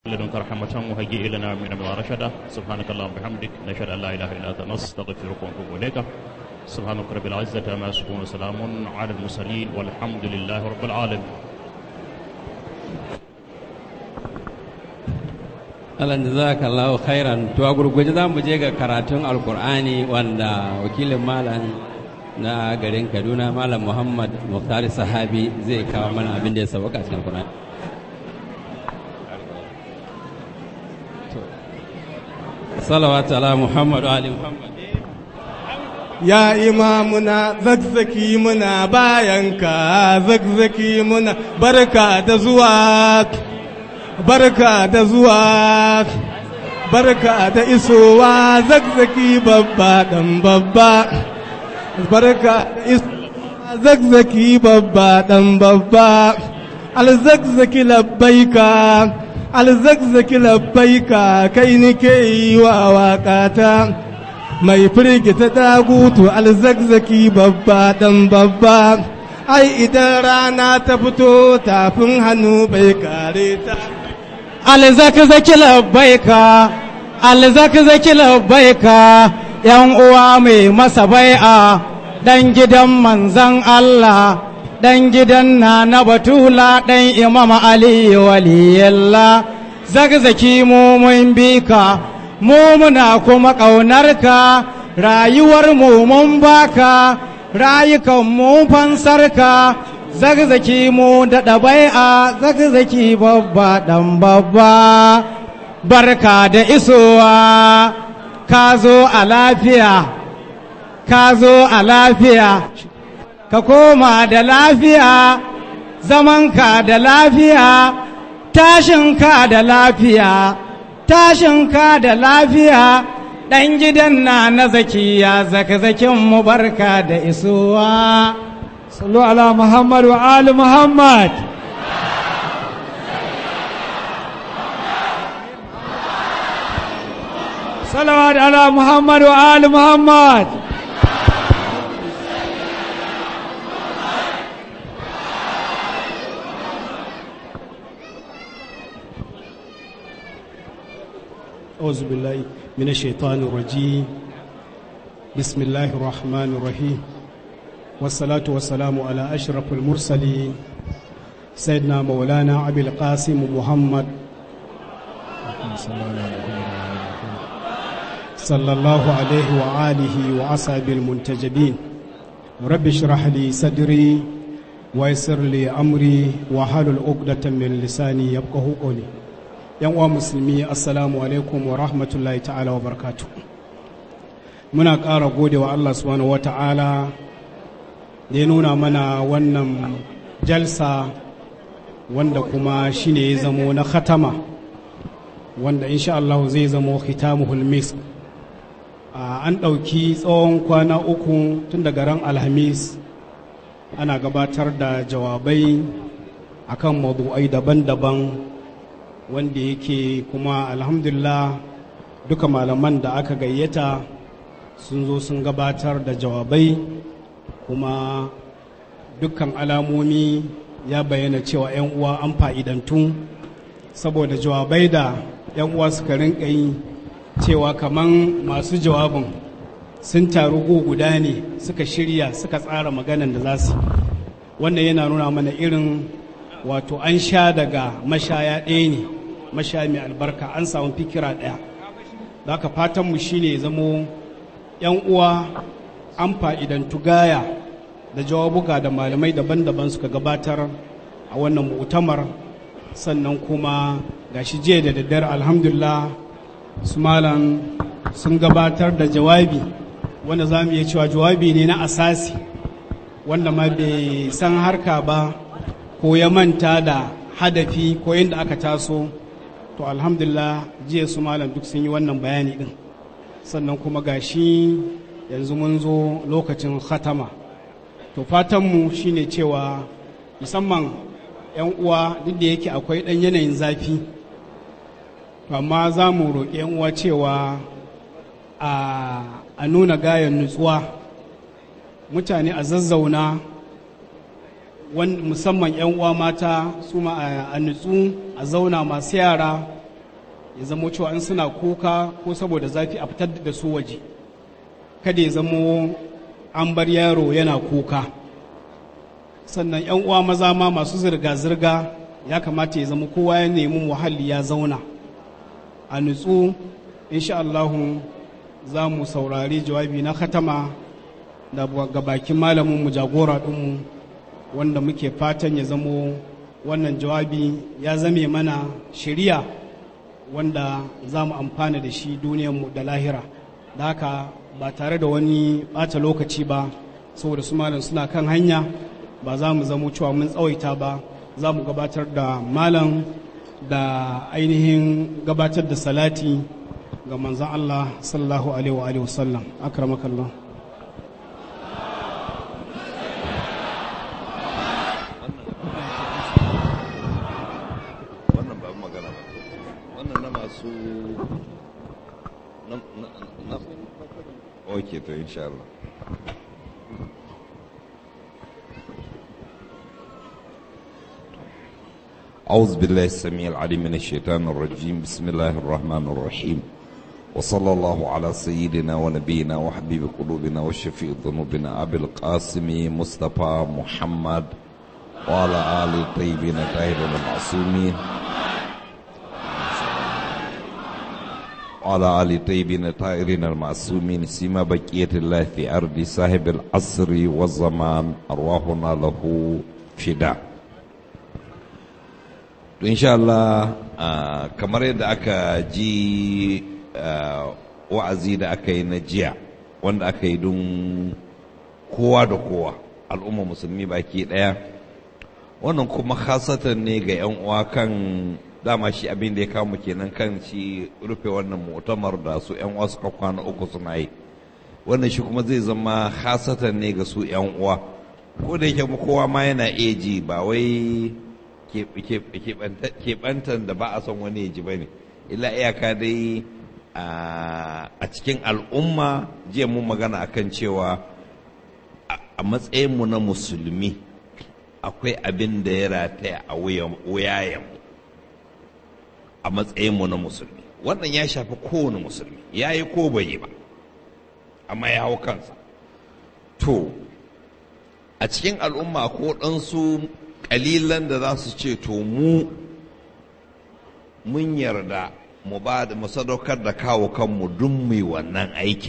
لدنك رحمة وهيئ لنا من أمر رشدا سبحانك اللهم وبحمدك نشهد أن لا إله إلا أنت نستغفرك ونتوب إليك سبحانك رب العزة عما يصفون وسلام على المرسلين والحمد لله رب العالمين Allah jazakallahu khairan to a gurguje za mu je ga karatun alkur'ani wanda wakilin malam na garin Kaduna malam Muhammad Muhtar Sahabi zai kawo mana abin da ya sauka cikin alkur'ani salawatu ala Muhammad wa ali Muhammad ya imamuna zakzaki muna bayanka zakzaki muna barka da zuwa barka da zuwa barka da isowa zakzaki babba dan babba barka da isowa zakzaki babba dan babba alzakzaki labbaika alzakzaki labbaika kai nike yi wa waƙata mai firgita dagutu alzakzaki babba dan babba ai idan rana ta fito tafin hannu bai kare ta alzakzaki labbaika alzakzaki labbaika yan uwa mai masa bai'a dan gidan manzan Allah dan gidan na na batula dan imam ali waliyalla zakzaki mu mun bika mu muna kuma ƙaunarka rayuwar mu mun baka rayukan mu fansarka zagzaki mu da ɗabai'a zagzaki babba ɗan babba barka da isowa ka zo a lafiya ka zo a lafiya ka koma da lafiya zamanka da lafiya tashinka da lafiya tashinka da lafiya ɗan gidan na na zakiya zaka-zakin mu barka da isowa sallu ala muhammad wa ali muhammad salawat ala muhammad wa ali muhammad أعوذ بالله من الشيطان الرجيم بسم الله الرحمن الرحيم والصلاة والسلام على أشرف المرسلين سيدنا مولانا أبي القاسم محمد صلى الله عليه وآله وأصحابه المنتجبين رب اشرح لي صدري ويسر لي أمري وحلل عقدة من لساني يفقه قولي yan uwa musulmi assalamu alaikum wa rahmatullahi ta'ala wa barakatu muna ƙara gode wa Allah subhanahu wa ta'ala da ya nuna mana wannan jalsa wanda kuma shine ya zamo na khatama wanda insha Allah zai zamo khitamuhul misk an ɗauki tsawon kwana uku tun daga ran alhamis ana gabatar da jawabai akan maudu'ai daban-daban wanda yake kuma alhamdulillah duka malaman da aka gayyata sun zo sun gabatar da jawabai kuma dukkan alamomi ya bayyana cewa 'yan uwa an fa'idantu saboda jawabai da 'yan uwa suka rinka yi cewa kaman masu jawabin sun taru go guda ne suka shirya suka tsara maganan da za su wannan yana nuna mana irin wato an sha daga mashaya ɗaya ne mashaya mai albarka an samu fikira ɗaya da haka fatanmu shi ne zamo ‘yan uwa an fa'idantu gaya da jawabuka da malamai daban-daban suka gabatar a wannan mu'tamar sannan kuma gashi jiya da daddare alhamdulillah su malam sun gabatar da jawabi wanda za mu iya cewa jawabi ne na asasi wanda ma bai san harka ba ko ya manta da hadafi ko yadda aka taso to alhamdulillah jiya su malam duk sun yi wannan bayani din sannan kuma gashi yanzu mun zo lokacin khatama to fatanmu shine cewa musamman 'yan uwa duk da yake akwai ɗan yanayin zafi to amma za mu roƙi 'yan uwa cewa a nuna gayan nutsuwa mutane a zazzauna musamman 'yan uwa mata su ma a nutsu a zauna masu yara ya zamo cewa in suna kuka ko saboda zafi a fitar da su waje kada ya zamo an bar yaro yana kuka sannan 'yan uwa maza ma masu zirga-zirga ya kamata ya zama kowa ya nemi muhalli ya zauna a nutsu insha Allahu za mu saurari jawabi na khatama da ga bakin malamin mu jagora ɗinmu wanda muke fatan ya zamo wannan jawabi ya zame mana shiriya wanda za mu amfana da shi duniyarmu da lahira da haka ba tare da wani ɓata lokaci ba saboda su malam suna kan hanya ba za mu zamo cewa mun tsawaita ba za mu gabatar da malam da ainihin gabatar da salati ga manzan Allah sallallahu alaihi wa sallam akramakallah wannan ba magana ba wannan na masu na na na ok to insha Allah أعوذ بالله السميع العليم من الشيطان الرجيم بسم الله الرحمن الرحيم وصلى الله على سيدنا ونبينا وحبيب قلوبنا وشفيع ذنوبنا أبي القاسم مصطفى محمد وعلى آل الطيبين الطاهرين المعصومين وعلى آل الطيبين الطاهرين المعصومين سيما بقية الله في أرض صاحب العصر والزمان أرواحنا له فداء to insha Allah ah, kamar yadda aka ji ah, wa'azi da aka yi na jiya wanda aka yi don kowa da kowa al'umma musulmi baki ɗaya wannan kuma khasatan ne ga 'yan uwa kan dama shi abin da ya kawo kenan kan shi rufe wannan mu'tamar da su 'yan uwa suka kwana uku suna yi wannan shi kuma zai zama khasatan ne ga su 'yan uwa ko da yake kowa ma yana iya ji ba wai keɓantan da ba a son wani ya ji ba ne illa iyaka dai a cikin al'umma jiya mun magana akan cewa a matsayinmu na musulmi akwai abin da ya rataya a wuyayenmu a matsayinmu na musulmi wannan ya shafi kowane musulmi ya yi ko bai yi ba amma ya hau kansa to a cikin al'umma ko ɗansu ƙalilan da za su ce to mu mun yarda mu ba da mu sadaukar da kawo kanmu dun mai wannan aikin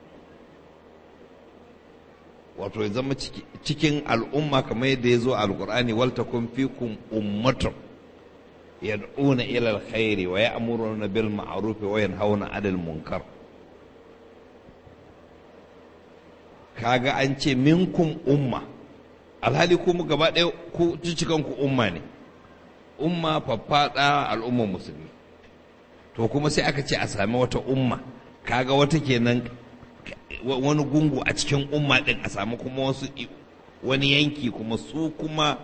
wato ya zama cikin al'umma kamar yadda ya zo a alkur'ani waltakun fikum ummatun yad'una ila alkhairi wa ya'muruna bil ma'ruf wa yanhauna 'anil munkar kaga an ce minkum umma alhali kuma gaba ɗaya ku cikin ku umma ne umma faffaɗa al'ummar musulmi to kuma sai aka ce a sami wata umma kaga wata kenan wani gungu a cikin umma ɗin a sami kuma wasu wani yanki kuma su kuma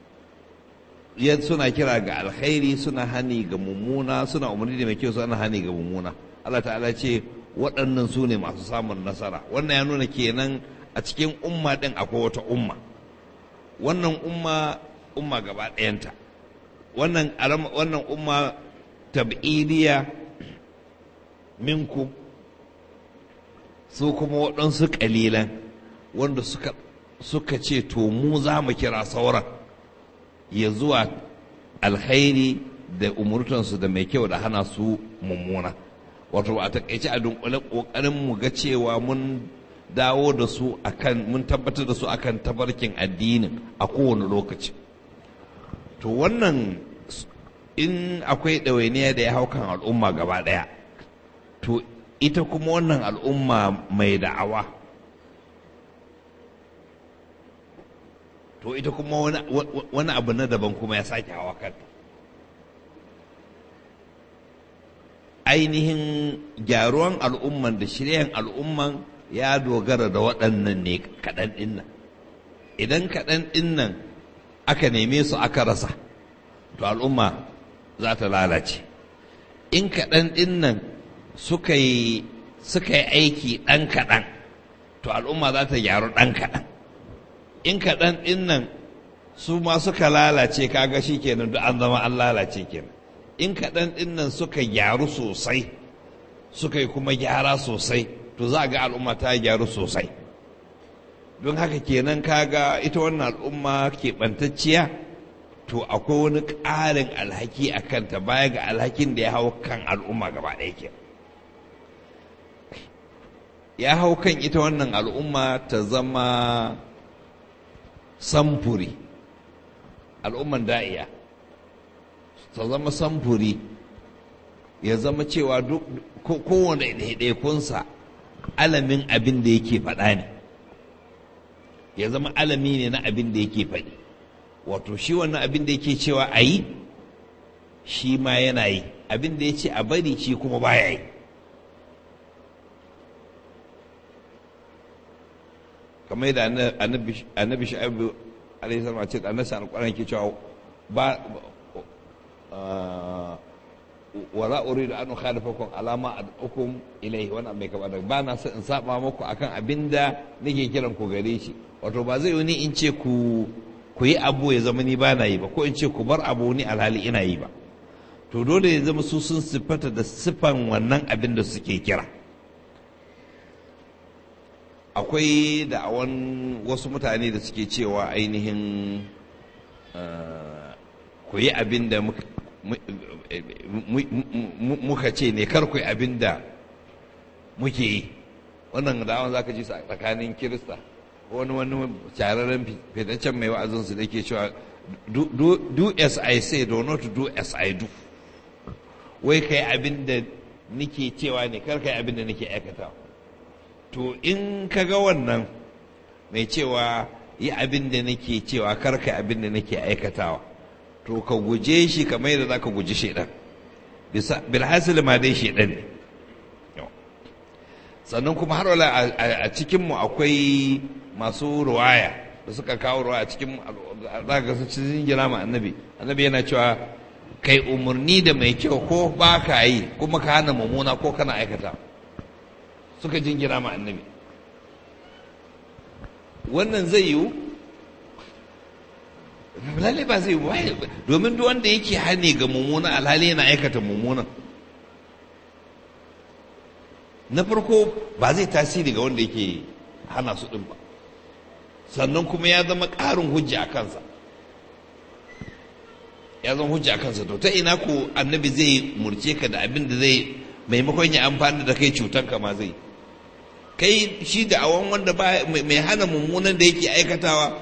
suna kira ga alkhairi suna hani ga mummuna suna umarni da mai kyau suna hani ga mummuna Allah ta'ala ce waɗannan su ne masu samun nasara wannan ya nuna kenan a cikin umma ɗin akwai wata umma wannan umma umma gaba ɗayanta wannan wannan umma tab'idiyya minku su kuma waɗansu ƙalilan wanda suka suka ce to mu za mu kira sauran ya zuwa alkhairi da umurtansu da mai kyau da hana su mummuna wato a takaice a dunkule ƙoƙarin mu ga cewa mun dawo da su akan mun tabbatar da su akan tabarkin addinin a kowane lokaci to wannan in akwai ɗawainiya da ya hau kan al'umma gaba ɗaya to ita kuma wannan al'umma mai da'awa to ita kuma wani abu na daban kuma ya sake hawa kanta ainihin gyaruwan al'umman da shiryan al'umman ya dogara da waɗannan ne kaɗan ɗinnan idan kaɗan ɗinnan aka neme su aka rasa to al'umma za ta lalace in kaɗan ɗinnan suka yi aiki ɗan kaɗan to al'umma za ta gyaru ɗan kaɗan in kaɗan ɗinnan su ma suka lalace kaga shi kenan duk an zama an lalace kenan in kaɗan ɗin nan suka gyaru sosai suka yi kuma gyara sosai to za a ga al'umma ta gyaru sosai don haka kenan kaga ita wannan al'umma keɓantacciya to akwai wani ƙarin alhaki a kanta baya ga alhakin da ya hau kan al'umma gaba ɗaya ke ya hau kan ita wannan al'umma ta zama samfuri al'umman da'iya ta zama samfuri ya zama cewa kowane ɗaiɗaikunsa alamin abin da yake faɗa ne ya zama alami ne na abin da yake faɗi wato shi wannan abin da yake cewa a yi shi ma yana yi abin da ya ce a bari shi kuma baya yi kamar yadda annabi sha'ibu alaihi salam a ce da annabi alƙwaran ke cewa ba wala uridu an ukhalifakum alama ad'ukum ilayhi wannan mai kaba da ba na so in saba muku akan abinda nake kiran ku gare shi wato ba zai ni in ce ku ku yi abu ya zama ni ba na yi ba ko in ce ku bar abu ni alhali ina yi ba to dole ya zama su sun siffata da siffan wannan abin da suke kira akwai da'awan wasu mutane da suke cewa ainihin ku yi abin da muka ce ne kar ku yi abin da muke yi wannan da'awan za ka ji tsakanin kirista wani wani chararren fitaccen mai wa'azinsu da ke cewa do as I say do not do as I do wai kai abin da nike cewa ne kar kai abin da nike aikata to in ka ga wannan mai cewa yi abin da nake cewa kar kai abin da nake aikatawa to ka guje shi kamar yadda za ka guji shaidan bilhassil ma dai shaidan ne sannan kuma har wala a cikinmu akwai masu ruwaya da suka kawo ruwaya cikin za ka su cikin jira ma annabi annabi yana cewa kai umarni da mai kyau ko ba ka yi kuma ka hana mummuna ko kana aikata suka jingira ma annabi wannan zai yiwu lalle ba zai yiwu domin duk wanda yake hane ga mummuna alhali yana aikata mummunan na farko ba zai tasiri ga wanda yake hana su ɗin ba sannan kuma ya zama ƙarin hujja a kansa ya zama hujja a kansa to ta ina ko annabi zai murce ka da abin da zai maimakon ya amfani da kai cutar ka ma zai kai shi da awon wanda mai hana mummunan da yake aikatawa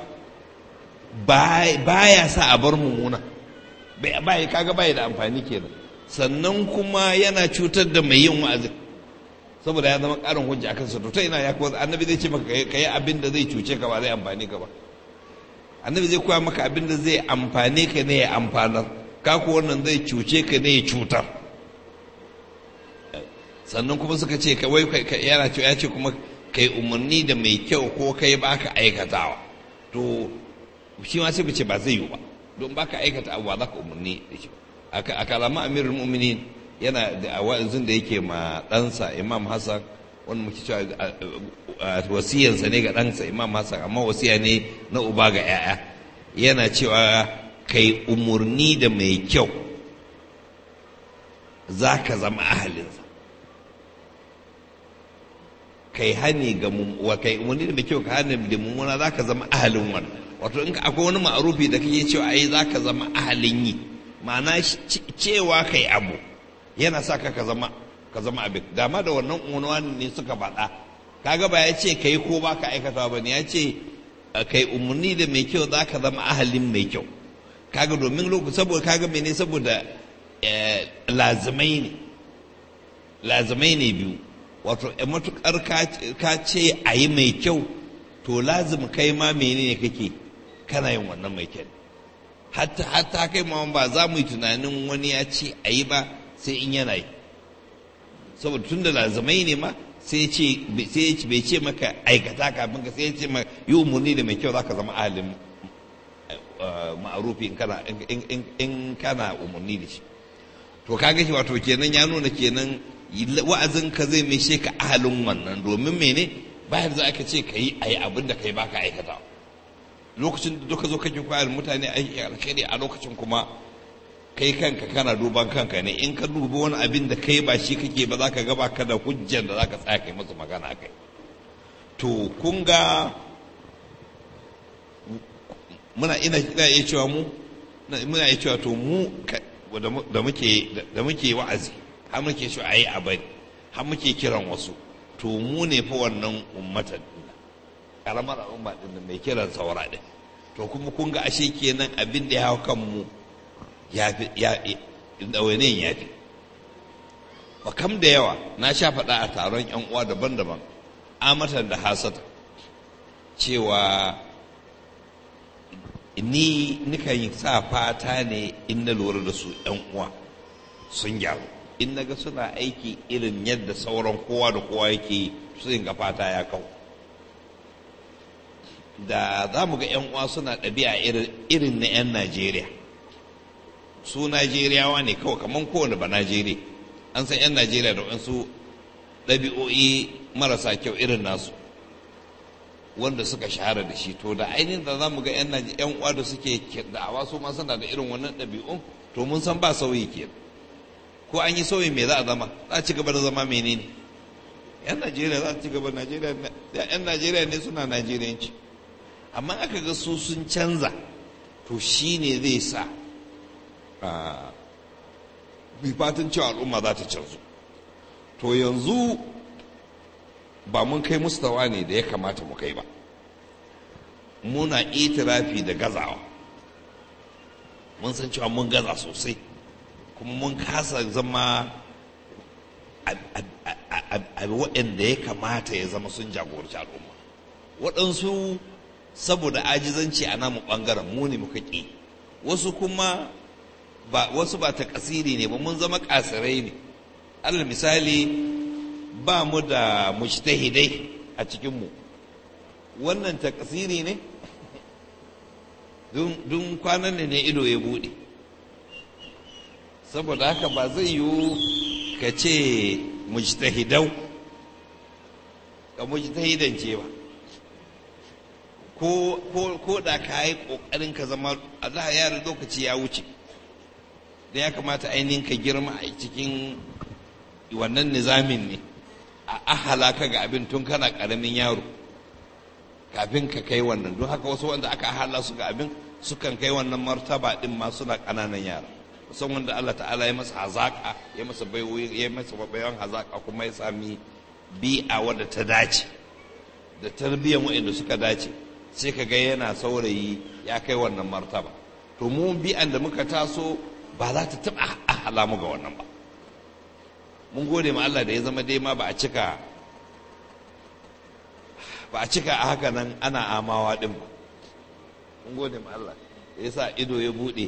baya sa a bar mummuna bai kaga bai da amfani kenan sannan kuma yana cutar da mai yin wa'azin saboda ya zama karin hujja akan sa to ta ina ya kuwa annabi zai ce maka ka yi abin da zai cuce ka ba zai amfani ka ba annabi zai koya maka abin da zai amfane ka ne ya amfanar ka ku wannan zai cuce ka ne ya cutar sannan kuma suka ce ka wai yana ce ya ce kuma kai umarni da mai kyau ko kai baka aikatawa to shi ma sai ce ba zai yi ba don baka aikata abu ba za ka umarni da shi a kalama amirul mu'minin yana da wa'azin da yake ma ɗansa imam hassan wani muke cewa wasiyansa ne ga ɗansa imam hassan amma wasiya ne na uba ga 'ya'ya yana cewa kai umarni da mai kyau za ka zama ahalinsa kai hani ga wa kai umarni da mai kyau ka hani da mummuna za ka zama ahalin wani wato in akwai wani ma'arufi da kake cewa ai za ka zama ahalin yi ma'ana cewa kai abu yana sa ka zama ka zama abin dama da wannan unwani ne suka faɗa kaga ba ya ce kai ko ba ka aikata ba ne ya ce kai umarni da mai kyau za ka zama ahalin mai kyau kaga domin lokaci saboda kaga mene saboda lazimai ne lazimai ne biyu wato matukar ka ce a yi mai kyau to lazim kai ma menene kake kana yin wannan mai kyau hatta hatta kai ma ba za mu yi tunanin wani ya ce a yi ba sai in yana yi saboda tun da lazimai ne ma sai ce bai ce maka aikata kafin ka sai ce maka yi umarni da mai kyau za ka zama ahalin ma'arufi in kana umarni da shi to kaga shi wato kenan ya nuna kenan wa'azin ka zai mai ka ahalin wannan domin mene bayan za ka ce ka yi a yi abin da ka yi ba ka aikata lokacin da duka zo kake kwayar mutane aiki alkhairi a lokacin kuma kai kanka kana duban kanka ne in ka dubi wani abin da kai ba shi kake ba za ka gaba ka da hujjan da za ka tsaya kai masu magana kai to kun ga muna ina ina iya cewa mu muna iya cewa to mu da muke da muke wa'azi har muke cewa ayi a bari har muke kiran wasu to mu ne fa wannan ummatan karamar al'umma din mai kiran saura din to kuma kun ga ashe kenan abin da ya hau kan mu ya fi ya ɗawainiyin ya fi ba kam da yawa na sha faɗa a taron yan uwa daban-daban amatan da hasata cewa ni nikan yi sa fata ne in na lura da su yan uwa sun gyaru in na ga suna aiki irin yadda sauran kowa da kowa yake su ga fata ya kau da za mu ga 'yan uwa suna ɗabi'a irin na 'yan najeriya su najeriyawa ne kawai kamar kowane ba najeriya an san 'yan najeriya da wasu ɗabi'o'i marasa kyau irin nasu wanda suka shahara da shi to da ainihin da za mu ga 'yan uwa da suke da'awa su ma suna da irin wannan ɗabi'un to mun san ba sauyi ke ko an yi sauyi me za a zama za a ci gaba da zama menene 'yan najeriya za a ci gaba najeriya 'yan najeriya ne suna najeriyanci amma aka ga su sun canza to shi ne zai sa mai fatan cewa al'umma za ta canzu to yanzu ba mun kai mustawa ne da ya kamata mu kai ba muna itirafi da gazawa mun san cewa mun gaza sosai kuma mun kasa zama a waɗanda ya kamata ya zama sun jagoranci al'umma waɗansu saboda ajizanci a namu ɓangaren mu ne muka ƙi wasu kuma ba wasu ba ta kasiri ne ba mun zama kasirai ne alal misali ba mu da mujtahidai a cikinmu wannan ta kasiri ne dun kwanan ne ne ido ya buɗe saboda haka ba zai yiwu ka ce mujtahidau ka mujtahidance ba ko da ka yi ƙoƙarin ka zama a da yara lokaci ya wuce da ya kamata ainihin ka girma a cikin wannan nizamin ne a ahala ka ga abin tun kana ƙaramin yaro kafin ka kai wannan don haka wasu wanda aka ahala su ga abin sukan kai wannan martaba din ma suna ƙananan yara musamman wanda Allah ta'ala ya masa hazaka ya masa baiwoyi ya masa bayan hazaka kuma ya sami bi'a wadda ta dace da tarbiyyar waɗanda suka dace sai ka ga yana saurayi ya kai wannan martaba to mu bi'an da muka taso ba za ta taɓa ahala mu ga wannan ba mun gode ma Allah da ya zama dai ma ba a cika ba a cika a haka nan ana amawa din ba mun gode ma Allah ya sa ido ya buɗe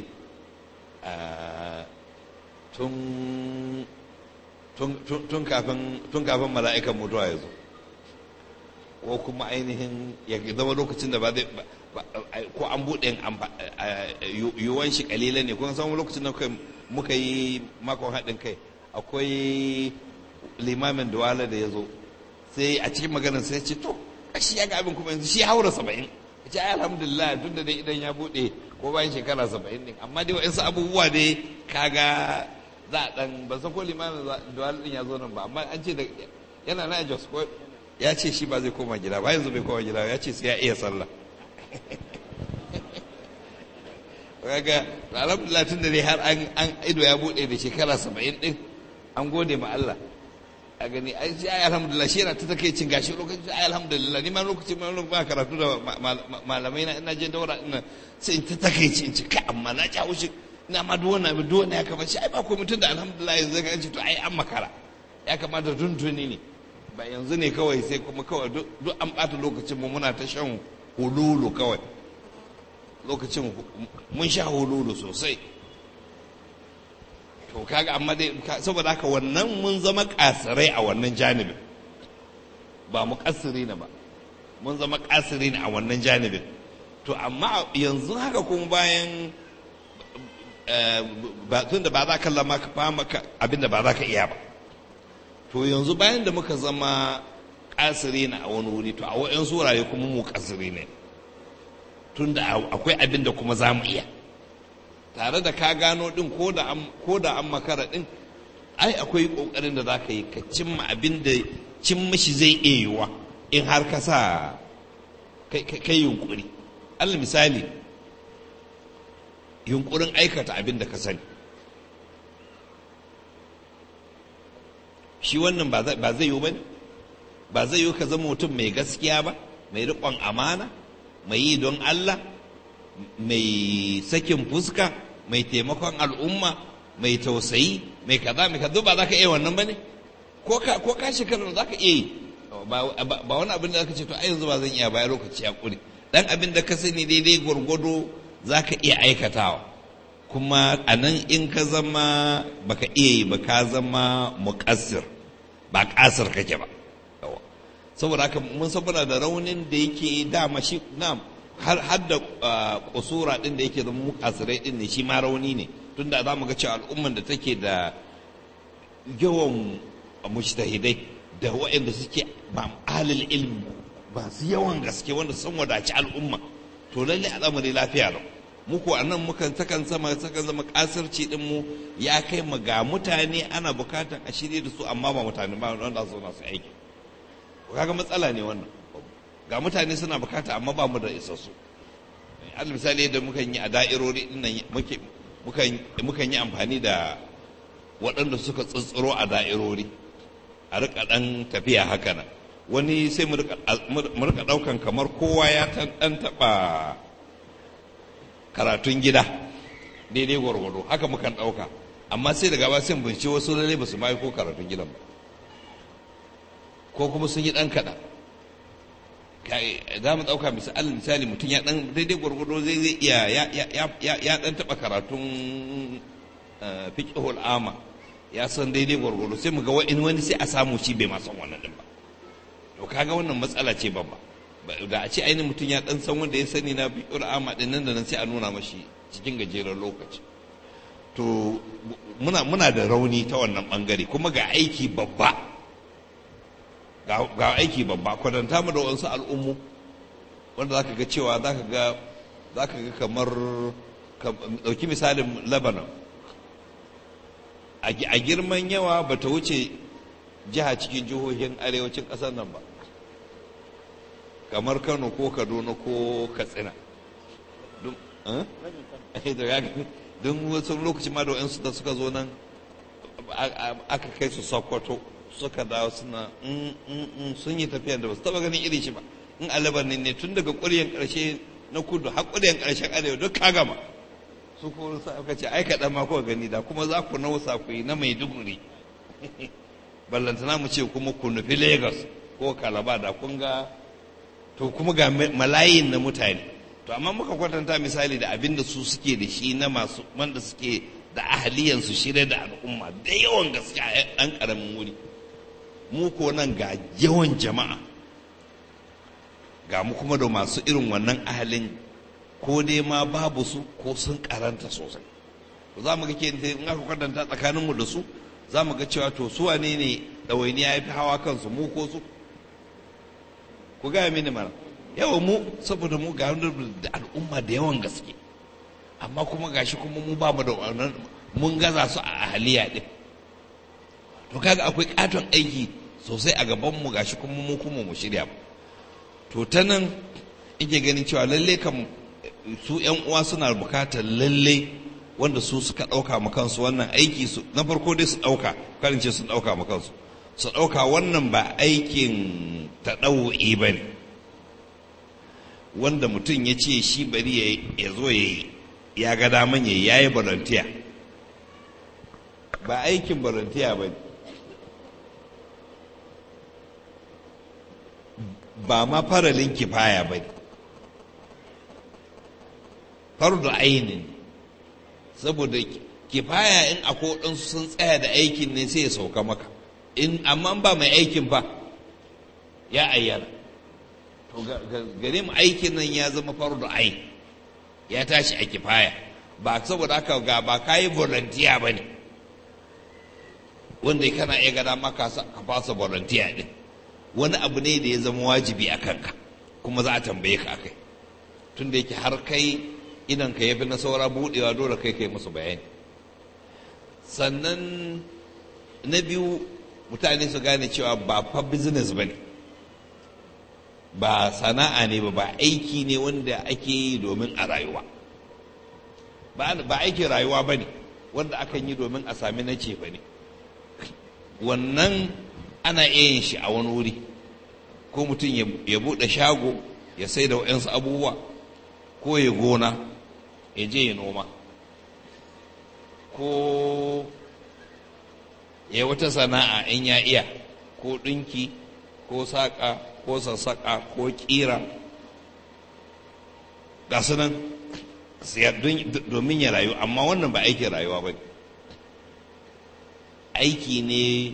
tun kafin mala'ikan mutuwa ya zo ko kuma ainihin ya zama lokacin da ba zai ko an buɗe yiwuwan shi kalila ne kuma samun lokacin da muka yi makon haɗin kai akwai limamin duwala da ya zo sai a cikin maganar sai ce to shi ya ga abin kuma yanzu shi haura saba'in ya ce alhamdulillah tun da dai idan ya buɗe ko bayan shekara saba'in ne amma dai wa'insu abubuwa dai kaga za a ɗan ban san ko limamin duwala ɗin ya zo nan ba amma an ce da yana na jos ko ya ce shi ba zai koma gida ba yanzu bai koma gida ya ce sai ya iya sallah kaga alhamdulillah tun da dai har an ido ya bude da shekara saba'in din an gode ma Allah a gani ai sai ai alhamdulillah shi yana ta take cin gashi lokacin ai alhamdulillah ni ma lokacin ma lokacin ba karatu da malamai na ina je daura ina sai in ta take ci in ci kai amma na ci haushi ina ma duk wannan duk wannan ya kamata shi ai ba komai tun da alhamdulillah yanzu ka ce to ai an makara ya kamata tuntuni ne ba yanzu ne kawai sai kuma kawai duk an ɓata lokacin mu muna ta shan hululu kawai lokacin mun sha hululu sosai to kaga amma dai saboda haka wannan mun zama kasirai a wannan janibin ba mu kasiri na ba mun zama kasiri a wannan janibin to amma yanzu haka kuma bayan tun da ba za ka lama ka fama abin da ba za ka iya ba to yanzu bayan da muka zama kasiri na a wani wuri to a wa'yan wurare kuma mu kasiri ne tun da akwai abin da kuma za mu iya tare da ka gano din ko da an makara din ai akwai kokarin da za ka yi ka cimma abin da cin mishi zai iya yiwuwa in har ka sa kai yunkuri allah misali yunkurin aikata abin da ka sani shi wannan ba zai yiwu ba ne ba zai yiwu ka zama mutum mai gaskiya ba mai riƙon amana mai yi don allah mai sakin fuska mai taimakon al'umma mai tausayi mai kaza mai kaza ba za ka iya wannan ba ne ko ka shekarar za ka iya yi ba wani abin da za ka ce to a yanzu ba zan iya bayan lokaci ya ƙure dan abin da ka sani daidai gwargwado za ka iya aikatawa kuma a nan in ka zama baka iya yi ba ka zama muƙassir ba ƙasir kake ba saboda haka mun saboda da raunin da yake dama shi na har da kusura din da yake zama muƙasirai din ne shi ma rauni ne tunda za mu ga cewa al'umman da take da yawan mujtahidai da waɗanda suke ba ahlul ilmi ba su yawan gaske wanda sun wadaci al'umma to lalle al'amari lafiya lau muku a nan mukan takan zama takan zama kasarci din mu ya kai mu ga mutane ana bukatan a shirye da su amma ba mutane ba wanda su na su aiki kaga matsala ne wannan ga mutane suna bukata amma ba mu da isassu al misali yadda mukan yi a da'irori din nan muke mukan mukan yi amfani da waɗanda suka tsintsiro a da'irori a rika dan tafiya haka nan wani sai mu rika ɗaukan kamar kowa ya ɗan taɓa karatun gida daidai gwargwado haka mukan ɗauka amma sai daga ba sai bincike wasu lalle ba su ma ko karatun gidan ba ko kuma sun yi ɗan kaɗan za mu ɗauka misali misali mutum ya ɗan daidai gwargwado zai zai iya ya ɗan taɓa karatun fiƙihul ama ya san daidai gwargwado sai mu ga wani sai a samu shi bai ma san wannan ɗin ba to kaga wannan matsala ce babba da a ce ainihin mutum ya dan san wanda ya sani na bi'ur ama din nan da nan sai a nuna mashi cikin gajeren lokaci to muna muna da rauni ta wannan bangare kuma ga aiki babba ga aiki babba kwadanta mu da wasu al'ummu wanda zaka ga cewa zaka ga zaka ga kamar dauki misalin Lebanon a girman yawa bata wuce jiha cikin jihohin arewacin ƙasar nan ba kamar kano ko kaduna ko katsina don wasu lokaci ma da wa'yansu da suka zo nan aka kai su sokoto suka dawo suna sun yi tafiya da ba su taba ganin iri shi ba in alabar ne tun daga ƙuryen ƙarshe na kudu har ƙuryen ƙarshen arewa duk ka gama su ko sa aka ce ai kaɗan ma kuka gani da kuma za ku nausa ku yi na maiduguri ballantana mu ce kuma ku nufi lagos ko kalaba da kun ga to kuma ga malayin na mutane to amma muka kwatanta misali da abin da su suke da shi na masu wanda suke da ahaliyan su shirya da al'umma da yawan gaskiya a ɗan ƙaramin wuri mu ko nan ga yawan jama'a ga mu kuma da masu irin wannan ahalin ko dai ma babu su ko sun karanta sosai za mu ga ke in aka kwatanta tsakaninmu da su za mu ga cewa to su wane ne ɗawainiya ya fi hawa kansu mu ko su ku gaya mini mana yawa mu saboda mu ga da al'umma da yawan gaske amma kuma gashi kuma mu ba mu da wannan mun gaza su a ahaliya din to kaga akwai katon aiki sosai a gaban mu gashi kuma mu kuma mu shirya ba to ta nan ike ganin cewa lalle kan su yan uwa suna bukatar lalle wanda su suka ɗauka ma kansu wannan aiki su na farko dai su ɗauka karin ce sun ɗauka ma kansu su ɗauka wannan ba aikin taɗawu'i ba ne wanda mutum ya ce shi bari ya zo ya yi ya ga daman ya yi ya yi barantiya ba aikin barantiya ba ne ba ma faralin kifaya ba ne fardu ainin saboda kifaya in akwai waɗansu sun tsaya da aikin ne sai ya sauka maka in amma ba mai aikin ba ya ayyana to gare mu aikin nan ya zama fardu ain ya tashi a kifaya ba saboda haka ga ba kayi volunteer ba ne wanda kana iya gada maka ka fasa volunteer din wani abu ne da ya zama wajibi a kanka kuma za a tambaye ka akai tun da yake har kai idan ka yafi na saura buɗewa dole kai kai musu bayani sannan na biyu mutane su gane cewa ba fa business ba ne ba sana'a ne ba ba aiki ne wanda ake yi domin a rayuwa ba aikin rayuwa ba ne wanda akan yi domin a sami na ce ba ne wannan ana iya yin shi a wani wuri ko mutum ya buɗe shago ya sai da wa'yansu abubuwa ko ya gona ya je ya noma ko ya wata sana'a in ya iya ko ɗinki ko saƙa ko sassaƙa ko ƙira ga su nan domin ya rayu amma wannan ba aikin rayuwa ba aiki ne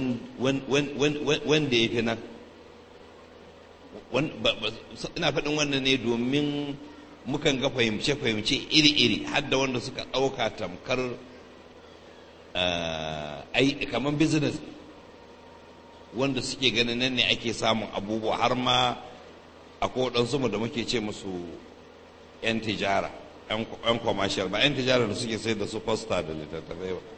wanda ya fi nan ina faɗin wannan ne domin mukan ga fahimce-fahimce iri-iri hadda wanda suka ɗauka tamkar kamar business wanda suke ganin nan ne ake samun abubuwa har ma akwai waɗansu mu da muke ce musu 'yan tijara 'yan commercial ba 'yan tijara da suke sai da su posta da littattafai ba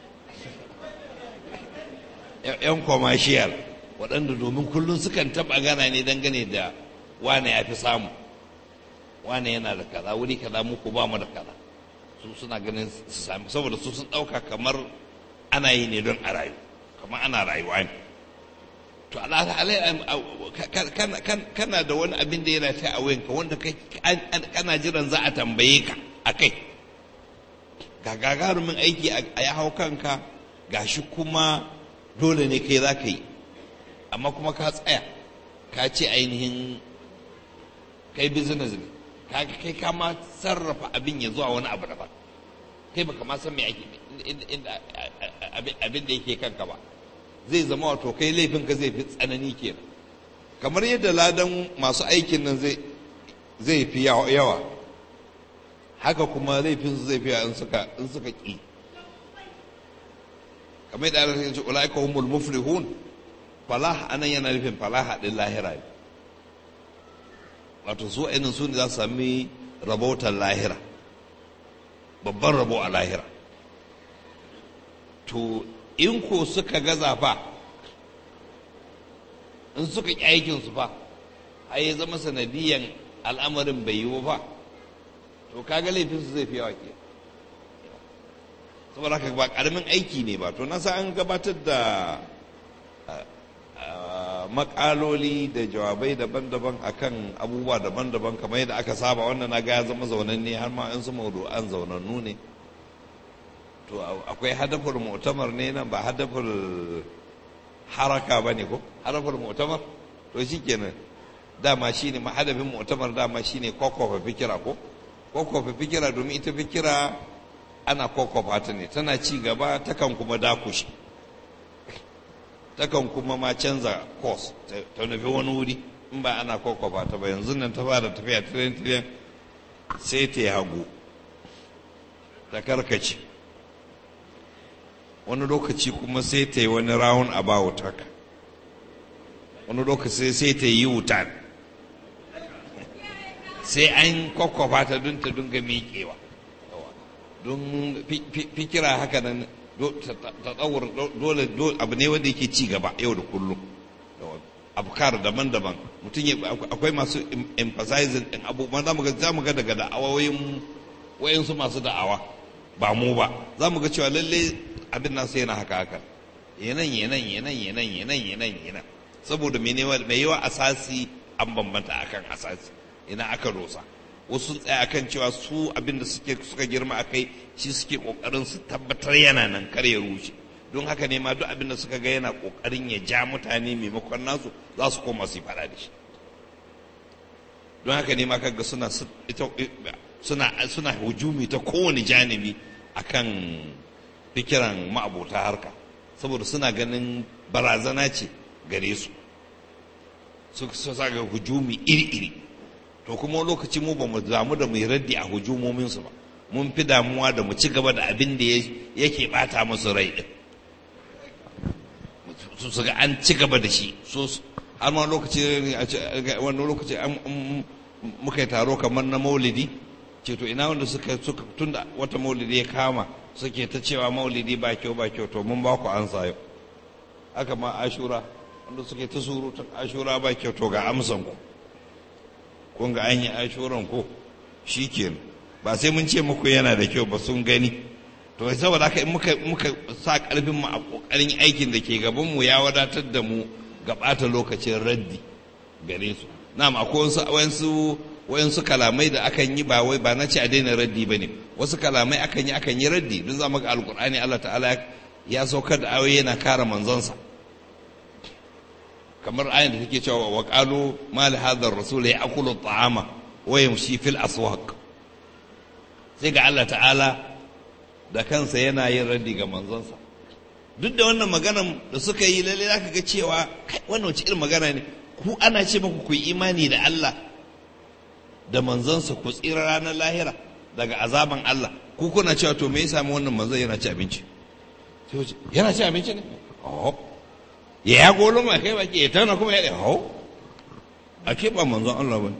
'yan commercial waɗanda domin kullum sukan taɓa gana ne dangane da wane ya fi samu wane yana da kaza wuri kaza muku ba mu da kaza su suna ganin su sami saboda su sun ɗauka kamar ana yi ne don a rayu kamar ana rayuwa ne to kana da wani abin da yana ta a wayanka wanda kana jiran za a tambaye ka a kai ga gagarumin aiki a ya hau kanka gashi kuma dole ne kai za ka yi amma kuma ka tsaya ka ce ainihin kai business ne kai ka ma sarrafa abin ya zuwa wani abu daban kai baka ma san me ake abin da yake kanka ba zai zama wato kai laifinka zai fi tsanani kenan kamar yadda ladan masu aikin nan zai fi yawa haka kuma laifinsu zai fi yawa in suka in suka ƙi kamar yadda Allah ya ce ulaika humul muflihun falah anan yana nufin falah din lahira ne wato su ainihin su ne za su sami rabautar lahira babban rabo a lahira to in ko suka gaza fa in suka ƙi aikinsu fa har ya zama sanadiyan al'amarin bai yi ba to kaga laifinsu zai fi yawa ke saboda haka ba ƙaramin aiki ne ba to nasa an gabatar da makaloli da jawabai daban-daban akan abubuwa daban-daban kamar yadda aka saba wannan na ga ya zama zaunanne har ma in su an zaunannu ne to akwai hadafin mu'tamar ne nan ba hadafin haraka ba ne ko hadafin mu'tamar to shi kenan dama shi ne hadafin mu'tamar dama shi ne kwakwafa fikira ko kwakwafa fikira domin ita fikira ana kwakwafa ta ne tana ci gaba takan kuma dakushe takan kuma ma canza course ta nufi wani wuri in ba ana kwakwafa ta ba yanzu nan ta fara tafiya tiren tiren sai ta yi hagu ta karkace wani lokaci kuma sai ta yi wani round about haka wani lokaci sai ta yi wutan sai an kwakwafa ta don ta dunga miƙewa don fikira haka nan tsawar dole abu ne wanda yake ci gaba yau da kullum afkar daban-daban mutum akwai masu emphasizing din abubuwan za mu ga za mu ga daga da'awoyin wayansu masu da'awa ba mu ba za mu ga cewa lalle abin nasu yana haka haka yanan yanan yanan yanan yanan yanan yanan saboda mai yawa asasi an bambanta akan asasi ina aka dosa wasu sun tsaya akan cewa su abin da suke suka girma akai shi suke kokarin su tabbatar yana nan kar ya rushe don haka ne ma duk abin da suka ga yana kokarin ya ja mutane maimakon nasu za su koma su fada da shi don haka ne ma kaga suna suna suna hujumi ta kowane janibi akan fikiran ma'abota harka saboda suna ganin barazana ce gare su su sa ga hujumi iri-iri to kuma lokaci mu ba mu damu da mu yi raddi a hujumominsu ba mun fi damuwa da mu ci gaba da abin da yake bata musu rai din su su ga an ci gaba da shi so har ma lokaci wani lokaci muka yi taro kamar na maulidi ce to ina wanda suka suka tunda wata maulidi ya kama suke ta cewa maulidi ba kyau ba kyau to mun ba ku ansa yau haka ma ashura wanda suke ta surutun ashura ba kyau to ga amsan ku kun ga an yi ashuran ku shikenan ba sai mun ce muku yana da kyau ba sun gani to saboda haka in muka muka sa karfin mu a kokarin aikin da ke gaban mu ya wadatar da mu ga bata lokacin raddi gare su na'am akwai wasu wayansu wayansu kalamai da akan yi ba wai ba na ce a daina raddi bane wasu kalamai akan yi akan yi raddi don za mu ga alqur'ani Allah ta'ala ya saukar da ayoyi yana kare manzonsa kamar ayin da take cewa wa qalu ma li hadha ar-rasul ya'kulu at-ta'ama wa yamshi fil aswaq sai ga Allah ta'ala da kansa yana yin raddi ga manzonsa duk da wannan maganan da suka yi lalle zaka ga cewa kai wannan wace irin magana ne ku ana ce muku ku yi imani da Allah da manzonsa ku tsira ranar lahira daga azaban Allah ku kuna cewa to me ya sami wannan manzon yana ci abinci yana ci abinci ne oh ya ya golo ma kai baki ya tana kuma ya oh a ke ba manzon Allah bane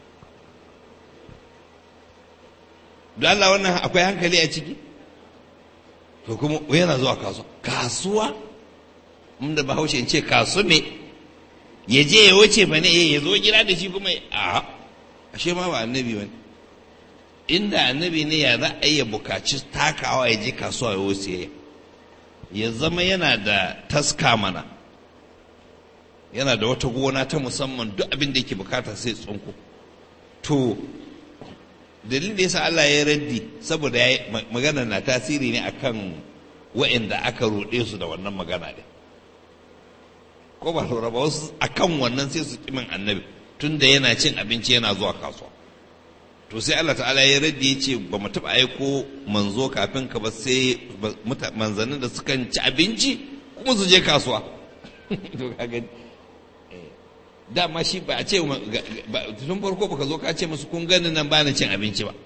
da Allah wannan akwai hankali a ciki to kuma yana zuwa kasuwa kasuwa inda bahaushe in ce kasu ne ya je ya wuce fa ne ya zo gida da shi kuma a ashe ma ba annabi ba inda annabi ne ya za a iya bukaci takawa ya je kasuwa ya wuce ya zama yana da taska mana yana da wata gona ta musamman duk abin da yake bukata sai tsunku to dalilin da yasa Allah ya raddi saboda ya magana na tasiri ne akan wa'inda aka roɗe su da wannan magana ne ko ba lura ba wasu akan wannan sai su kimin annabi tunda yana cin abinci yana zuwa kasuwa to sai Allah ta'ala ya raddi ya ce ba mu taɓa aiko manzo kafin ka ba sai manzannin da sukan ci abinci kuma su je kasuwa to kaga dama shi ba a ce tun farko baka zo ka ce musu kun gani nan ba na cin abinci ba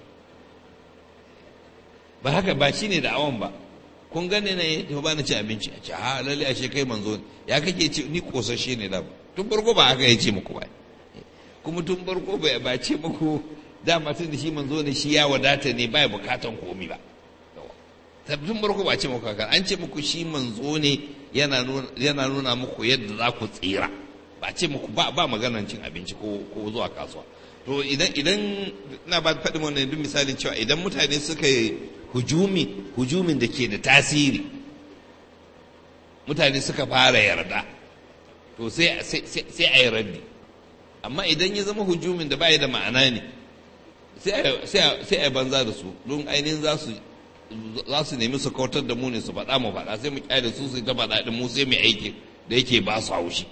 ba haka ba shi ne da awon ba kun gani ne to ba na cin abinci a ce ha lalle ashe kai manzo ya kake ce ni kosashe ne da tun farko ba haka ya ce muku ba kuma tun farko ba ce muku dama tun da shi manzo ne shi ya wadata ne ba ya bukatan komi ba tun farko ba ce muku haka an ce muku shi manzo ne yana nuna muku yadda za ku tsira ba ce muku ba ba maganan cin abinci ko ko zuwa kasuwa to idan idan na ba faɗi wannan duk misalin cewa idan mutane suka yi hujumi hujumin da ke da tasiri mutane suka fara yarda to sai sai a yi raddi amma idan ya zama hujumin da bai da ma'ana ne sai a banza da su don ainihin za su za su nemi su kautar da mu ne su faɗa mu faɗa sai mu kyale su su ta faɗa da mu sai mu aiki da yake ba su haushi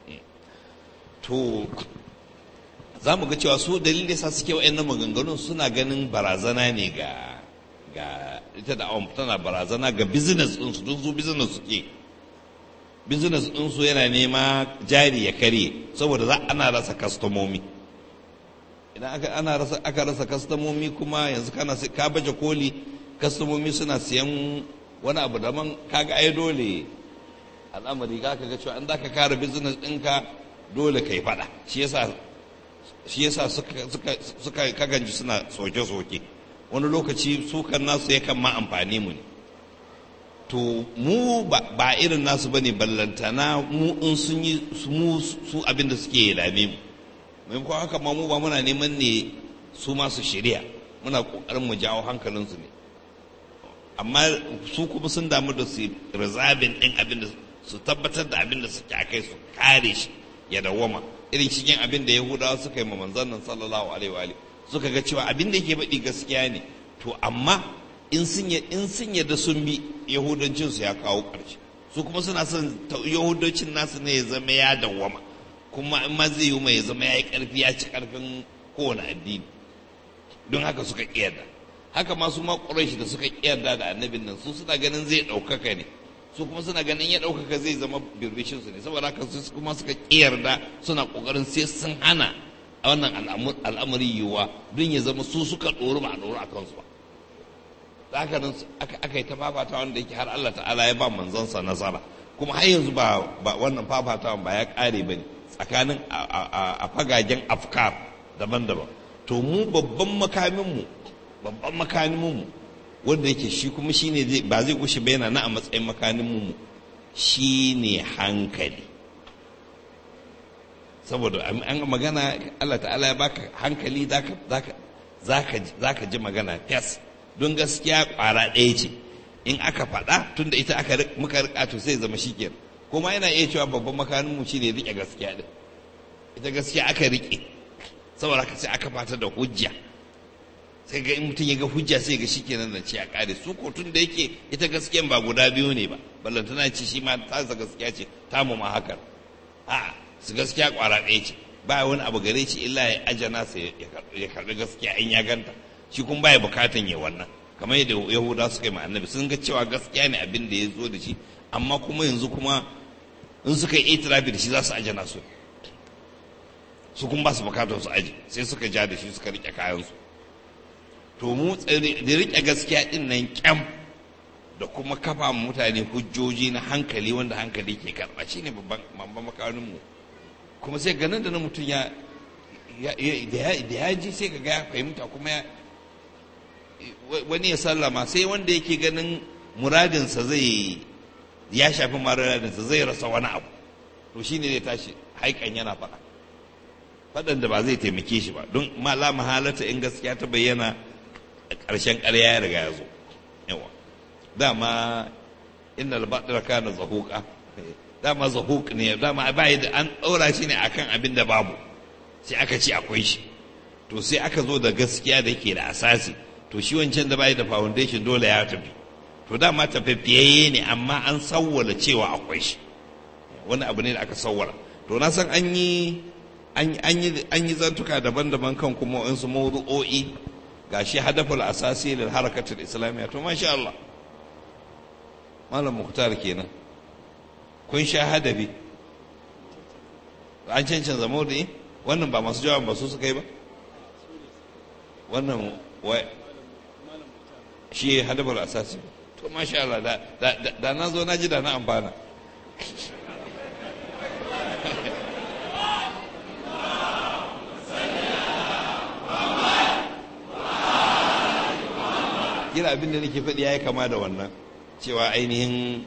to za mu ga cewa su dalilin da sa suke wa'annan maganganun suna ganin barazana ne ga ga ita da awon tana barazana ga business ɗinsu don su business suke business ɗinsu yana nema jari ya karye saboda za ana rasa kastomomi idan aka ana rasa aka rasa kastomomi kuma yanzu kana ka baje koli kastomomi suna siyan wani abu daban kaga ai dole al'amari ka ga cewa an za ka kare business ɗinka dole ka yi faɗa shi yasa shi yasa suka suka suka kaganji suna soke-soke wani lokaci sukan nasu yakan ma amfani mu ne to mu ba irin nasu bane ballantana mu in sun yi mu su abin da suke dame mu maimakon haka ma mu ba muna neman ne su masu shirya muna kokarin mu jawo hankalinsu ne amma su kuma sun damu da su rizabin din abin da su tabbatar da abin da suke akai su kare shi ya dawwama irin cikin abin da yahudawa suka yi ma manzon nan sallallahu alaihi wa alihi suka ga cewa abin da yake baɗi gaskiya ne to amma in sun in sun yadda sun bi yahudancin su ya kawo ƙarshe su kuma suna son yahudancin nasu ne ya zama ya dawwama kuma in ma zai yi mai ya zama ya yi ƙarfi ya ci ƙarfin kowane addini don haka suka ƙiyarda haka ma su ma ƙuraishi da suka ƙiyarda da annabin nan su suna ganin zai ɗaukaka ne su kuma suna ganin ya ɗaukaka zai zama birbishin su ne saboda haka su kuma suka ƙiyarda suna ƙoƙarin sai sun hana a wannan al'amari yiwuwa don ya zama su suka ɗoru ba a ɗoru a kansu ba da haka nan aka yi ta fafata wanda yake har Allah ta'ala ya ba manzansa nasara kuma har yanzu ba wannan fafatawan ba ya ƙare ba ne tsakanin a fagagen afkar daban-daban to mu babban makaminmu babban makaninmu wanda yake shi kuma shi ne ba zai gushe ba yana na a matsayin makaninmu shi ne hankali saboda an magana Allah ta'ala ya baka hankali za ka ji magana fes don gaskiya kwara ɗaya ce in aka faɗa tunda ita aka muka rika to sai zama shikenan kuma yana iya cewa babban makaninmu shi ne riƙe gaskiya ɗin ita gaskiya aka riƙe saboda haka sai aka fata da hujja sai ga in mutum ya ga hujja sai ga shikenan da ce a kare su ko tun da yake ita gaskiyan ba guda biyu ne ba ballantana ce shi ma ta gaskiya ce ta mu ma hakan a su gaskiya kwara ɗaya ce ba wani abu gare shi illa ya ajana sa ya karɓi gaskiya in ya ganta shi kuma baya bukatan ya wannan kamar yadda yahuda suka yi ma annabi sun ga cewa gaskiya ne abin da ya zo da shi amma kuma yanzu kuma in suka yi itirafi da shi za su ajana su su kuma ba su bukatar su aji sai suka ja da shi suka rike kayansu to mu da rike gaskiya din nan kyam da kuma kafa mutane hujjoji na hankali wanda hankali ke karɓa shi ne babban makarin mu kuma sai ganin da na mutum ya da ya ji sai ga ya fahimta kuma ya wani ya sallama sai wanda yake ganin muradinsa zai ya shafi muradinsa zai rasa wani abu to shine zai tashi haikan yana faɗa faɗan da ba zai taimake shi ba don la mahalata in gaskiya ta bayyana ƙarshen ƙarya ya riga ya zo yawa dama inna al-batila kana zahuqa dama zahuq ne dama bai da an ɗaura shi ne akan abin da babu sai aka ce akwai shi to sai aka zo da gaskiya da ke da asasi to shi wancan da bai da foundation dole ya tafi to dama tafafiyayye ne amma an sawwala cewa akwai shi wani abu ne da aka sawwala to na san an yi an yi zantuka daban-daban kan kuma waɗansu mawdu'o'i ga shi hadaful asasi lil harakatul islamiyya to masha Allah malam muhtar kenan kun sha hadabi an cancanza mawdu'i wannan ba masu jawaban ba su suka yi ba wannan wai shi hadaful asasi to masha Allah da na zo na ji da na amfana kira abin da nake faɗi ya yi kama da wannan cewa ainihin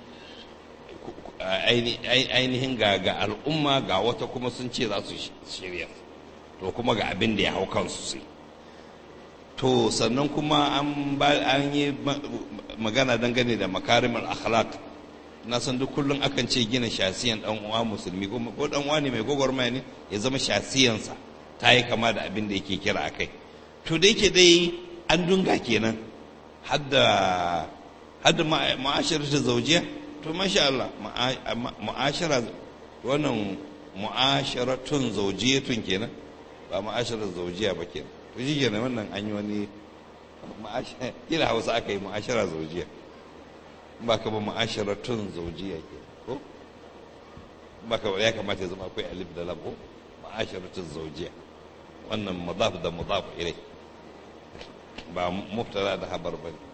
ainihin ga ga al'umma ga wata kuma sun ce za su shirya to kuma ga abin da ya hau kansu sai to sannan kuma an yi magana dangane da makarimar akhlaq na san duk kullum akan ce gina shasiyan dan uwa musulmi ko dan uwa ne mai gwagwarmaya ne ya zama shasiyansa ta yi kama da abin da yake kira akai to da yake dai an dunga kenan hadda hadda ma'asharatu zawjiya to masha Allah ma'ashara wannan mu'asharatun zawjiyatun kenan ba ma'asharar zawjiya ba kenan to shi kenan wannan an yi wani kila hausa aka yi ma'ashara zawjiya ba ka ba ma'asharatun zawjiya ke ko ba ka ya kamata ya zama akwai alif da lam ko ma'asharatun zawjiya wannan mudaf da mudaf ilai ba mubtada da habar ba ne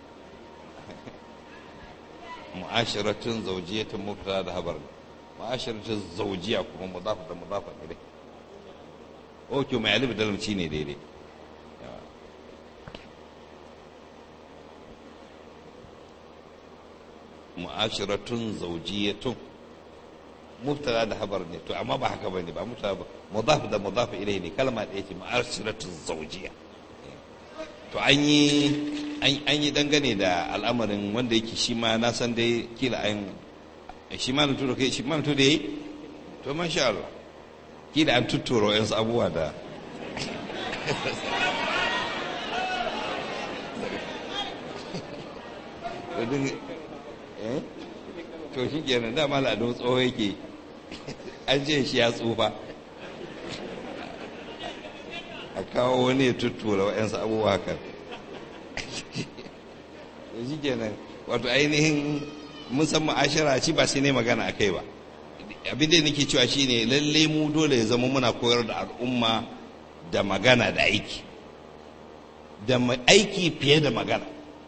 mu'asharatun zaujiyatun mubtada da habar ne mu'asharatun zaujiya kuma mudaf da mudaf ilai ok mai alif da lamci ne daidai mu'asharatun zaujiyatun mubtada da habar ne to amma ba haka bane ba mubtada ba mudaf da mudaf ilai ne kalma ɗaya ce mu'asharatun zaujiya to an yi an yi dangane da al'amarin wanda yake shi ma na san dai kila an shi ma na turo kai shi ma na turo yayi to masha Allah kila an tutturo yansu abubuwa da to shi kenan dama al'adun tsoho yake an ce shi ya tsufa a kawo wani ya tuttura wa'yansu abubuwa kan shi kenan wato ainihin musamman ashira shi ba sai ne magana a kai ba abin da nake cewa shine lalle mu dole ya zama muna koyar da al'umma da magana da aiki da aiki fiye da magana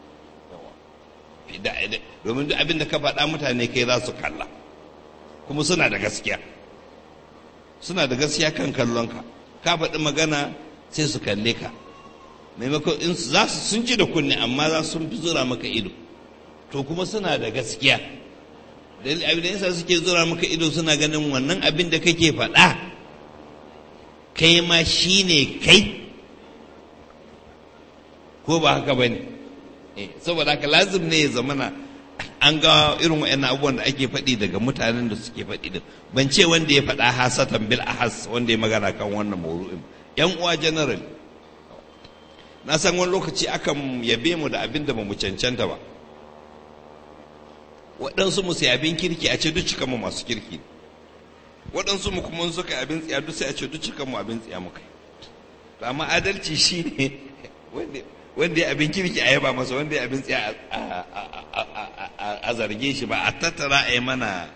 domin duk abin da ka faɗa mutane kai za su kalla kuma suna da gaskiya suna da gaskiya kan kallonka ka faɗi magana sai su kalle ka maimakon in za su sun ji da kunne amma za su fi zura maka ido to kuma suna da gaskiya dalil abin da yasa suke zura maka ido suna ganin wannan abin da kake faɗa kai ma shine kai ko ba haka ba ne saboda haka lazim ne ya zamana an ga irin wa'annan abubuwan da ake faɗi daga mutanen da suke faɗi din ban ce wanda ya faɗa hasatan bil ahas wanda ya magana kan wannan mauru'in yan uwa general na san wani lokaci akan yabe mu da abin da ba mu cancanta ba waɗansu mu sai abin kirki a ce duk cikan mu masu kirki waɗansu mu kuma suka yi abin tsiya duk sai a ce duk cikan mu abin tsiya muka amma adalci shine wanda wanda ya abin kirki a yaba masa wanda ya abin tsiya a zarge shi ba a tattara a yi mana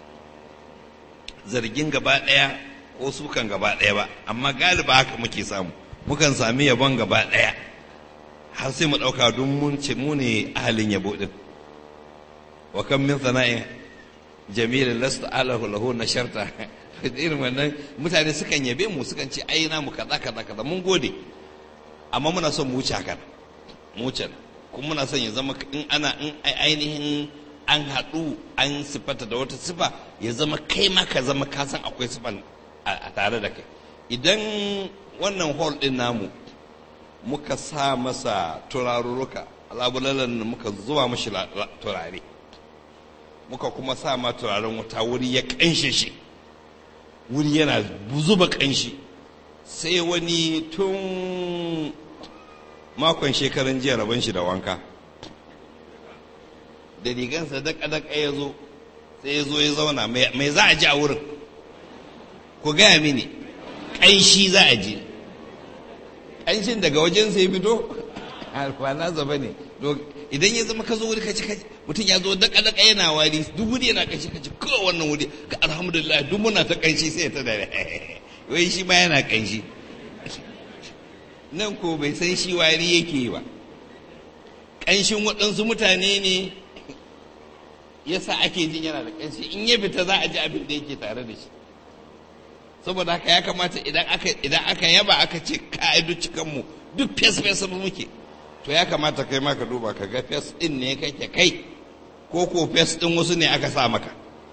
zargin gaba ɗaya ko sukan gaba ɗaya ba amma galiba haka muke samu mukan sami yabon gaba ɗaya har sai mu ɗauka don mun ce mu ne ahalin yabo ɗin wa kan min sana'in jamilin lasta alahu lahu na sharta irin wannan mutane sukan yabe mu sukan ce ai na mu kaza kaza kaza mun gode amma muna son mu wuce hakan mu wuce kuma muna son ya zama in ana in ainihin an haɗu an sifata da wata sifa ya zama kai ma ka zama ka san akwai sifan a tare da kai idan wannan hall ɗin namu muka sa masa turarurruka labulalan muka zuwa mashi turare muka kuma sa ma turaren wuta wuri ya ƙanshe shi wuri yana zuba ƙanshi sai wani tun makon shekaran jiya rabon shi da wanka da rigansa daka-daka ya zo sai ya zo ya zauna mai za a ji a wurin ku gaya mini ƙanshi za a ji ƙanshin daga wajen sai fito ba na zaba ne idan ya zama ka zo wuri kaci kaci mutum ya zo daka-daka yana wari duk wuri yana ƙanshi kaci kawai wannan wuri ga alhamdulillah duk muna ta ƙanshi sai ta da wai shi ma yana ƙanshi nan ko bai san shi wari yake ba ƙanshin waɗansu mutane ne yasa ake jin yana da ƙanshi in ya fita za a ji abin da yake tare da shi saboda haka ya kamata idan aka idan aka yaba aka ce ka'idu cikanmu duk fes fes muke to ya kamata kai ma ka duba ka ga fes din ne kake kai ko ko fes din wasu ne aka sa maka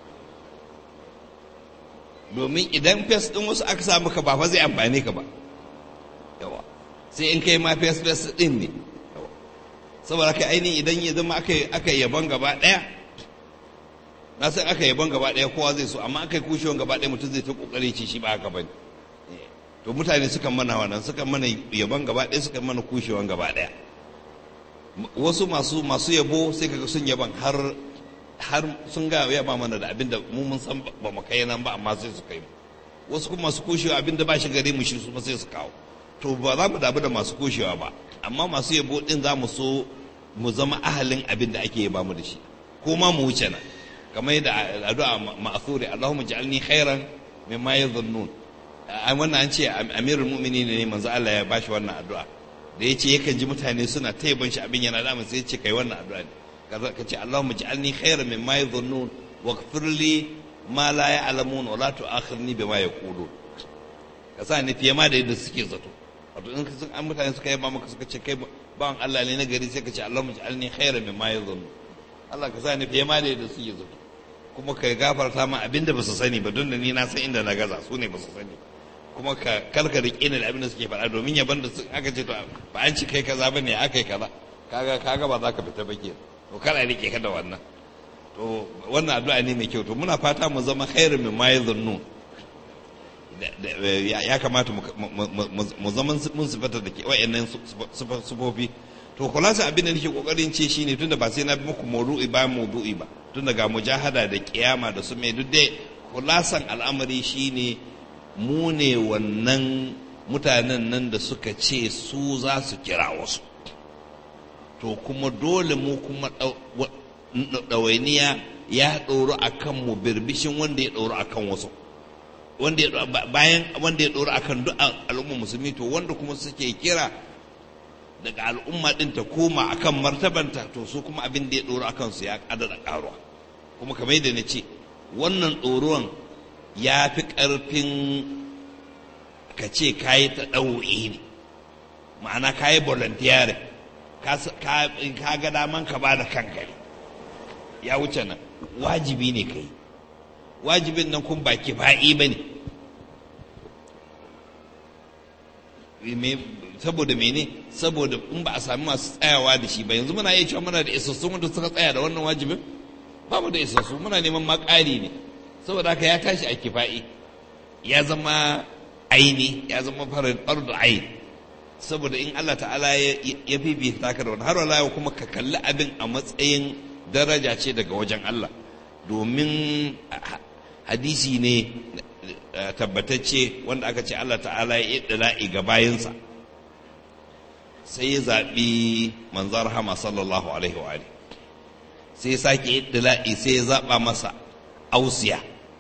domin idan fes din wasu aka sa maka ba fa zai amfane ka ba yawa sai in kai ma fes fes din ne saboda haka ainihin idan ya zama aka yaban gaba ɗaya na san aka yaban gaba ɗaya kowa zai so amma aka yi kushewan gaba ɗaya mutum zai ta kokari ce shi ba haka bane to mutane sukan mana wannan sukan mana yaban gaba ɗaya sukan mana kushewan gaba ɗaya wasu masu masu yabo sai kaga sun yaban har har sun ga yaba mana da abinda mu mun san ba mu kai nan ba amma sai su kai mu wasu kuma masu kushewa abinda ba shi gare mu shi su sai su kawo to ba za mu dabu da masu kushewa ba amma masu yabo din za mu so mu zama ahalin abin da ake yaba mu da shi ko ma mu wuce nan kamar yadda addu'a ma'thuri Allahumma ja'alni khairan mimma yadhunnun an wannan an ce amirul mu'minin ne manzo Allah ya bashi wannan addu'a da yace yakan ji mutane suna ta yaban shi abin yana damun sai yace kai wannan addu'a ne ka ce Allahumma ja'alni khairan mimma yadhunnun waghfir li ma la ya'lamun wa la tu'akhirni bima yaqulun ka sa ni fiye ma da yadda suke zato wato in sun an mutane suka yaba maka suka ce kai bawan Allah ne na gari sai ka ce Allahumma ja'alni khairan mimma yadhunnun Allah ka sa ni fiye ma da yadda suke zato kuma ka gafarta ma abinda ba su sani ba don da ni na san inda na gaza su ne ba su sani kuma ka karka riƙe ni da abinda suke faɗa domin yaban da aka ce to ba an ci kai kaza bane aka yi kaza kaga kaga ba za ka fita ba ke to kada riƙe ka da wannan to wannan addu'a ne mai kyau to muna fata mu zama khairu min ma yadhunnu ya kamata mu zama mun sifata da ke wayannan sufofi to kulasa abin da nake kokarin ce shine tunda ba sai na bi muku maudu'i ba maudu'i ba tunda ga mujahada da kiyama da su mai duk dai kulasan al'amari shine mu ne wannan mutanen nan da suka ce su za su kira wasu to kuma dole mu kuma ɗawainiya ya ɗoro a kan mu birbishin wanda ya ɗoro a kan wasu wanda ya bayan wanda ya ɗoro a kan duk al'ummar musulmi to wanda kuma suke kira daga al'umma ɗin ta koma akan martabanta to su kuma abin da ya ɗoro a kansu ya ƙadada ƙaruwa kuma kamar yadda na ce wannan ɗoruwan ya fi ƙarfin ka ce kayi ta ɗau'i ne ma'ana ka yi volunteering ka ga daman ka ba da kanka ne ya wuce nan wajibi ne ka yi wajibin nan kun ba kifa'i ba ne saboda mene saboda in ba a sami masu tsayawa da shi ba yanzu muna iya cewa muna da isassun wanda suka tsaya da wannan wajibin ba mu da isassu muna neman makari ne saboda haka ya tashi a kifa'i ya zama aini ya zama farin da aini saboda in Allah ta'ala ya fifita ka da wani har wala kuma ka kalli abin a matsayin daraja ce daga wajen Allah domin hadisi ne tabbatacce wanda aka ce Allah ta'ala ya yi ga bayansa sai ya zaɓi manzar hama sallallahu alaihi wa sai ya sake yi sai ya zaɓa masa ausiya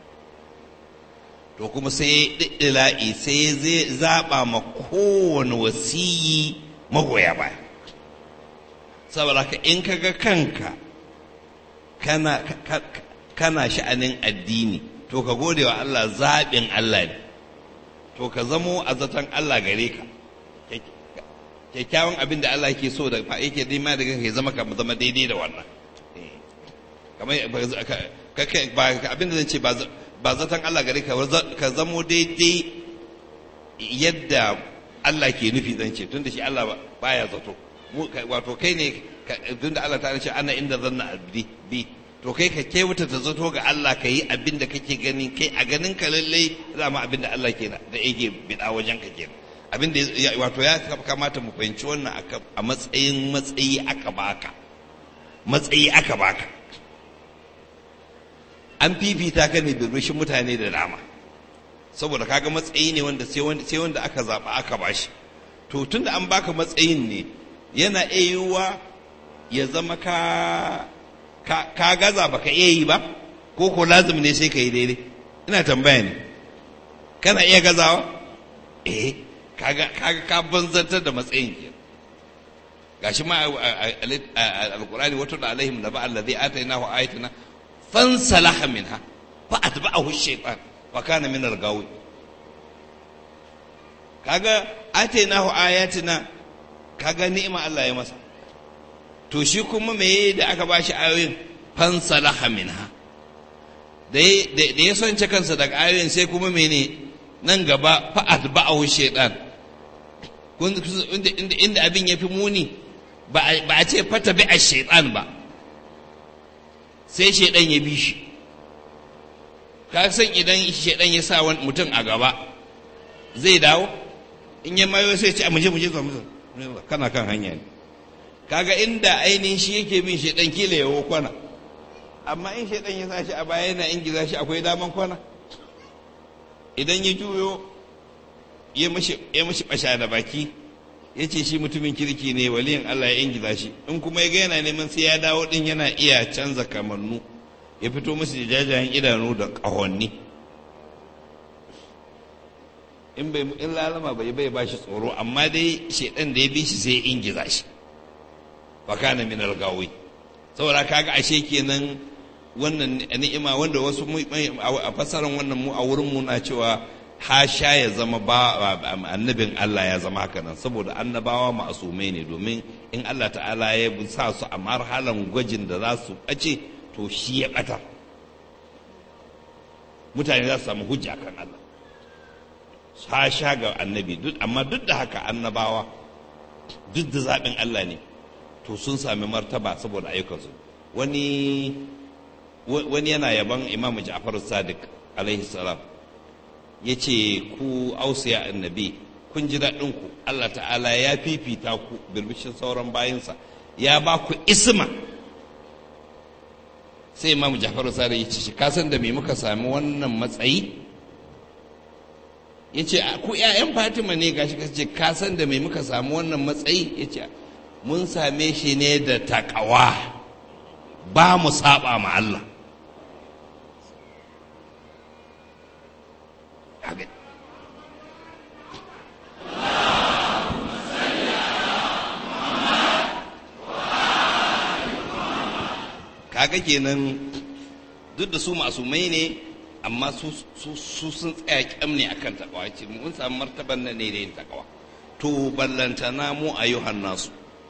to kuma sai ya ɗiɗɗila'i sai zai zaɓa ma kowane wasiyi magoya baya saboda ka in ka ga kanka kana, kana sha'anin addini to ka gode wa Allah zaɓin Allah ne to ka zamo a zaton Allah gare ka kyakkyawan abin da Allah ke so da yake nema da kanka ya zama ka zama daidai da wannan kamar abin da zan ce ba ba zaton Allah gare ka ka zamo daidai yadda Allah ke nufi zan ce tunda shi Allah baya zato wato kai ne tunda Allah ta ce ana inda zanna abdi bi to kai ka kewata ta zato ga Allah ka yi abin da kake gani kai a ganin ka lallai zama abin da Allah ke da yake bida wajen ka kenan abin da wato ya kamata mu fahimci wannan a matsayin matsayi aka baka matsayi aka baka an fifita ka ne birbishin mutane da dama saboda kaga matsayi ne wanda sai wanda sai wanda aka zaba aka bashi to tunda an baka matsayin ne yana yiwuwa ya zama ka ka, ka gaza baka iya yi ba ko ko lazim ne sai ka yi daidai ina tambaya ne kana iya gazawa eh kaga kaga ka banzantar da matsayin ke gashi ma alqur'ani wato da alaihim naba allazi atainahu ayatuna fansalaha minha fa atba'ahu shaytan wa kana min al-gawi kaga atainahu ayatina kaga ni'ima Allah ya masa to shi kuma me da aka bashi ayoyin fansalaha minha da da ya sonce kansa daga ayoyin sai kuma mene nan gaba fa atba'ahu shaytan inda inda abin yafi muni ba a ce fata bi a shaytan ba sai shaidan ya bi shi ka san idan shaidan ya sa wani mutum a gaba zai dawo in ya mayo sai ce a muje muje zuwa kana kan hanya ne kaga inda ainihin shi yake bin shaidan kila yawo kwana amma in shaidan ya sa shi a baya yana ingiza shi akwai daman kwana idan ya juyo ya mashi basha da baki ya ce shi mutumin kirki ne waliyin Allah ya ingiza shi in kuma ya ga yana neman sai ya dawo din yana iya canza kamannu ya fito musu da jajayen idanu da ƙahonni in bai in lalama bai bai ba shi tsoro amma dai shedan da ya bi shi sai ya ingiza shi wa kana min al-gawi saboda kaga ashe kenan wannan ni'ima wanda wasu a fasaran wannan mu a wurin mu na cewa hasha ya zama ba annabin Allah ya zama haka nan saboda annabawa ma'asumai ne domin in Allah ta'ala ya sa su a marhalan gwajin da za su ɓace to shi ya ɓata mutane za su samu hujja kan Allah hasha ga annabi amma duk da haka annabawa duk da zaɓin Allah ne to sun sami martaba saboda ayyukansu wani wani yana yaban imamu ja'far sadiq alaihi salam ya ce ku ausiya annabi kun ji daɗinku Allah ta'ala ya fifita ku birbishin sauran bayansa ya ba ku isma sai imam jafaru sare ya ce shi kasan da me muka sami wannan matsayi ya ce ku 'ya'yan fatima ne gashi ka ce kasan da me muka sami wannan matsayi ya ce mun same shi ne da takawa ba mu saba ma Allah kaga kenan duk da su masumai ne amma su sun tsaya kyam ne akan takawa ce mun samu martaban nan ne da yin takawa to ballantana mu ayyuhan nasu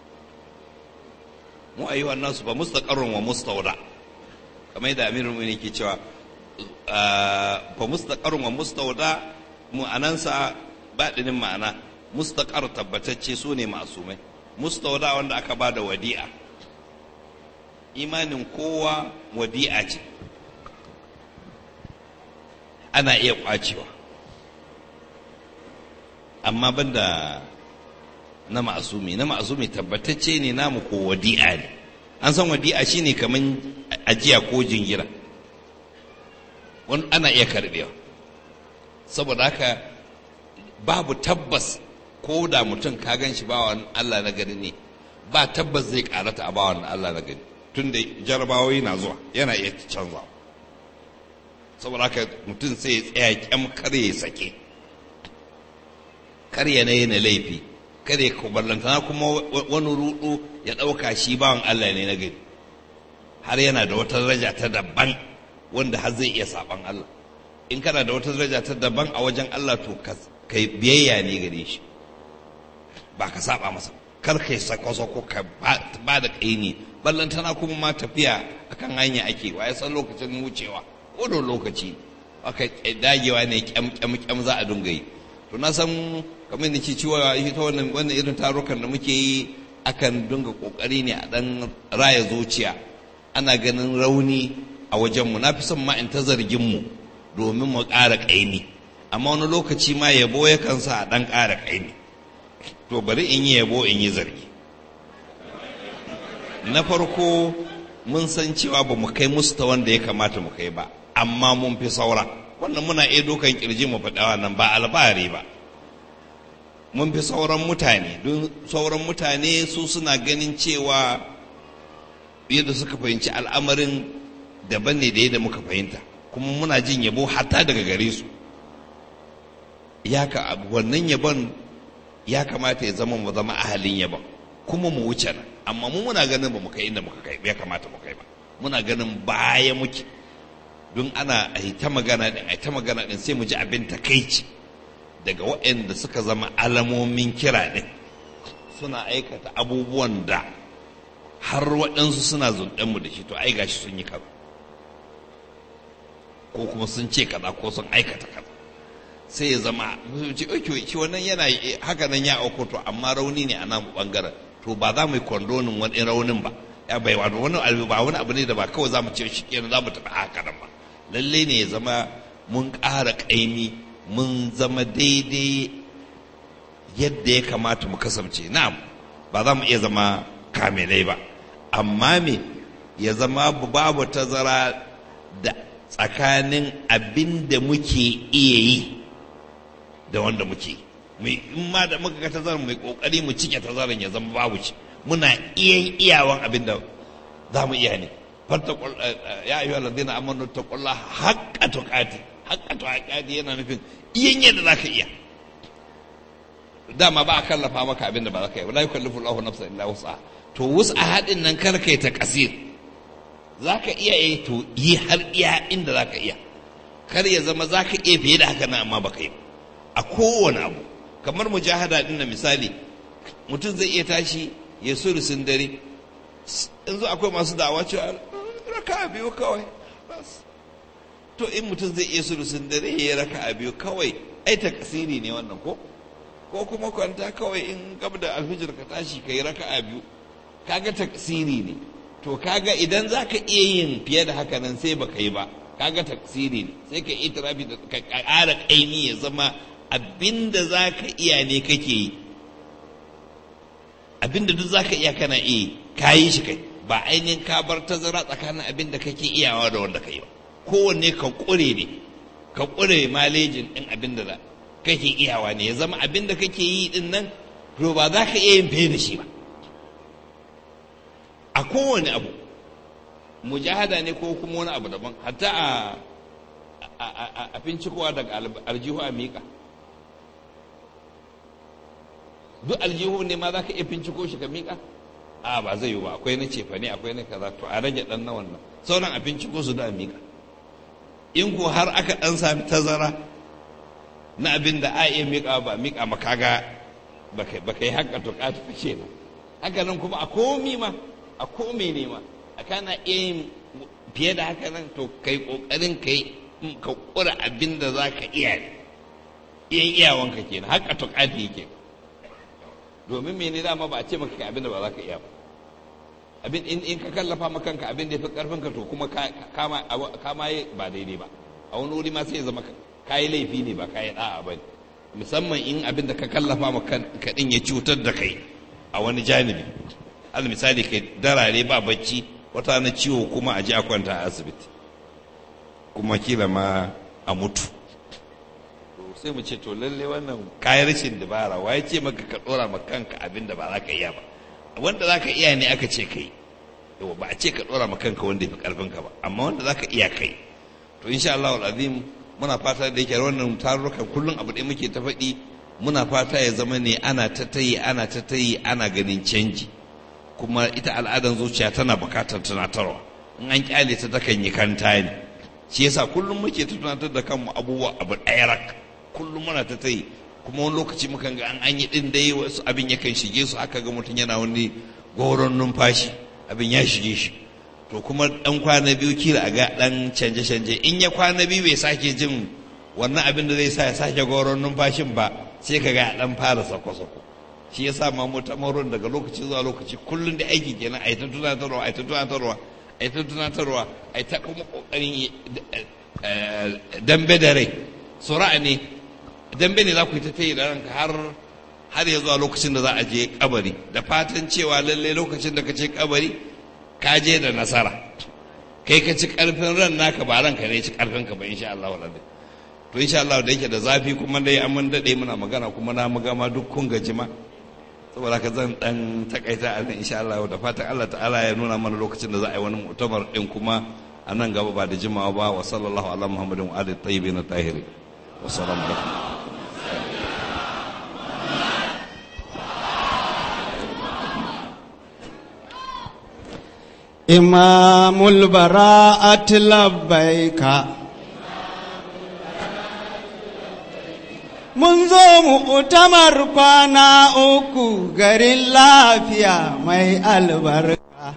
mu ayyuhan nasu ba mustaqarrun wa mustawda kamar yadda amirul mu'minin ke cewa fa mustaqarrun wa mustawda mu anansa baɗinin ma'ana mustaqar tabbatacce su ne masumai mustawda wanda aka ba da wadi'a imanin kowa wadi'a ce ana iya kwacewa amma banda na ma'asumi na ma'asumi tabbatacce ne namu ko wadi'a ne an san wadi'a shine kaman ajiya ko jingira wani ana iya karbewa saboda haka babu tabbas ko da mutum ka gan shi bawan Allah na gani ne ba tabbas zai karata a bawan Allah na gani tun da jarabawoyi na zuwa yana iya canza saboda haka mutum sai ya tsaya kyam kar ya sake kar ya na laifi kada ya kuballantana kuma wani rudu ya ɗauka shi bawan Allah ne na gani har yana da wata daraja ta daban wanda har zai iya saban Allah in kana da wata daraja ta daban a wajen Allah to kai biyayya ne gare shi ba ka saba masa kar kai sako-sako ka ba da kaini ballantana kuma ma tafiya akan hanya ake wa ya san lokacin wucewa ko da lokaci aka dagewa ne kyam kyam kyam za a dunga yi to na san kamar da ke cewa ita wannan wannan irin tarukan da muke yi akan dunga kokari ne a dan raya zuciya ana ganin rauni a wajenmu na fi son ma in ta zargin mu domin mu ƙara ƙaimi amma wani lokaci ma yabo yakan sa a ɗan ƙara ƙaimi to bari in yi yabo in yi zargi na farko mun san cewa ba mu kai musu ta wanda ya kamata mu kai ba amma mun fi saura wannan muna iya dokan kirji mu faɗa nan ba albari ba mun fi sauran mutane don sauran mutane su suna ganin cewa yadda suka fahimci al'amarin daban ne da yadda muka fahimta kuma muna jin yabo hatta daga gare su ya ka wannan yabon ya kamata ya zama mu zama ahalin yabon kuma mu wuce nan amma mu muna ganin ba mu kai inda muka kai ya kamata mu kai ba muna ganin baya muke don ana a ta magana din a ta magana din sai mu ji abin takaici daga waɗanda suka zama alamomin kira din suna aikata abubuwan da har waɗansu suna zunɗen mu da shi to ai gashi sun yi kaza ko kuma sun ce kaza ko sun aikata kaza sai ya zama ce oke shi wannan yana haka nan ya auko to amma rauni ne a nan bangaren to ba za mu yi kondonin wani raunin ba ya bai wani wani abu ba wani abu ne da ba kawai za mu ce shi kenan za mu tafi haka nan ba lalle ne ya zama mun ƙara ƙaimi mun zama daidai yadda ya kamata mu kasance na'am ba za mu iya zama kamilai ba amma me ya zama babu tazara da tsakanin abin da muke iya yi da wanda muke in ma da muka ga tazarar mai kokari mu cike tazarar ya zama babu shi muna iya iyawan abin da za mu iya ne farta ya ayyuhal ladina amanu taqullaha haqqa tuqati haqqa tuqati yana nufin iyan yadda zaka iya dama ba a kallafa maka abin da ba za ka yi la yukallifu Allahu nafsan illa wus'aha to wus'a hadin nan kar kai ta kasir zaka iya yi to yi har iya inda zaka iya kar ya zama zaka iya fiye da haka nan amma baka yi a kowane abu kamar mujahada din na misali mutum zai iya tashi ya surusin dare yanzu akwai masu da'awa cewa raka biyu kawai to in mutum zai iya surusin dare ya raka biyu kawai ai ta kasiri ne wannan ko ko kuma kwanta kawai in gab da alfijir ka tashi ka yi raka biyu kaga ta kasiri ne to kaga idan za ka iya yin fiye da haka nan sai baka yi ba kaga taksiri ne sai ka itirafi da ka ƙara ƙaimi ya zama abinda za ka iya ne kake yi abinda duk za ka iya kana iya ka yi shi kai ba ainihin ka bar tazara tsakanin abinda kake iyawa da wanda ka yi ba kowanne ka ƙure ne ka ƙure malejin ɗin abinda da kake iyawa ne ya zama abinda kake yi ɗin nan to ba za ka iya yin fiye da shi ba a kowane abu mujahada ne ko kuma wani abu daban hatta a a fincikowa daga aljihu a miƙa duk aljihu ne ma za ka iya finciko shi ka miƙa a ba zai yi ba akwai na cefa ne akwai na kaza to a rage ɗan na wannan sauran a finciko su da a miƙa in ko har aka ɗan sami tazara na abin da a iya miƙa ba miƙa makaga baka yi haka tukatu ka ce ba haka nan kuma a komi ma a komi ne ma a kana iya yin fiye da haka nan to kai kokarin kai ka kura abin da za ka iya iyan iyawanka kenan haka tukatu yake domin mene dama ba a ce maka abin da ba za ka iya ba abin in ka kallafa ma kanka abin da ya fi karfin ka to kuma kama yi ba daidai ba a wani wuri ma sai ya zama kayi laifi ne ba kayi da'a ba musamman in abin da ka kallafa ma kanka din ya cutar da kai a wani janibi al misali kai darare ba bacci wata na ciwo kuma a ji a kwanta a asibiti kuma kila ma a mutu sai mu ce to lalle wannan kayan rashin dabara waye ce maka ka dora ma kanka abin da ba za ka iya ba wanda za ka iya ne aka ce kai yawa ba a ce ka dora ma kanka wanda ya fi karfin ka ba amma wanda za ka iya kai to insha Allah azim muna fata da yake wannan tarurrukan kullum abu ɗaya muke ta faɗi muna fata ya zama ne ana ta tayi ana ta tayi ana ganin canji kuma ita al'adan zuciya tana bukatar tunatarwa in an kyale ta takan yi kanta ne shi yasa kullum muke ta tunatar da kanmu abubuwa abu ɗaya rak kullum muna ta tayi kuma wani lokaci mukan ga an an yi din dai wasu abin yakan shige su aka ga mutum yana wani goron numfashi abin ya shige shi to kuma dan kwana biyu kila a ga dan canje canje in ya kwana biyu bai sake jin wannan abin da zai sa ya sake goron numfashin ba sai ka ga dan fara sako sako shi yasa ma mu tamarun daga lokaci zuwa lokaci kullun da aiki kenan ai ta tunatarwa ai ta tunatarwa ai ta tunatarwa ai ta kuma kokarin dambe da rai sura ne dambe ne za ku yi ta tayi da ranka har har ya zuwa lokacin da za a je kabari da fatan cewa lalle lokacin da ka ce kabari ka je da nasara kai ka ci karfin ran naka ba ranka ne ci karfin ka ba insha Allah wa to insha Allah da yake da zafi kuma dai an mun dade muna magana kuma na magama duk kun gaji ma saboda ka zan dan takaita a nan insha Allah da fatan Allah ta'ala ya nuna mana lokacin da za a yi wani mu'tamar din kuma a nan gaba ba da jimawa ba wa sallallahu ala muhammadin wa alihi tayyibin tahirin wa salamu alaikum إمام البراءة لبيك Mun zo mu'tamar kwana uku garin lafiya mai albarka.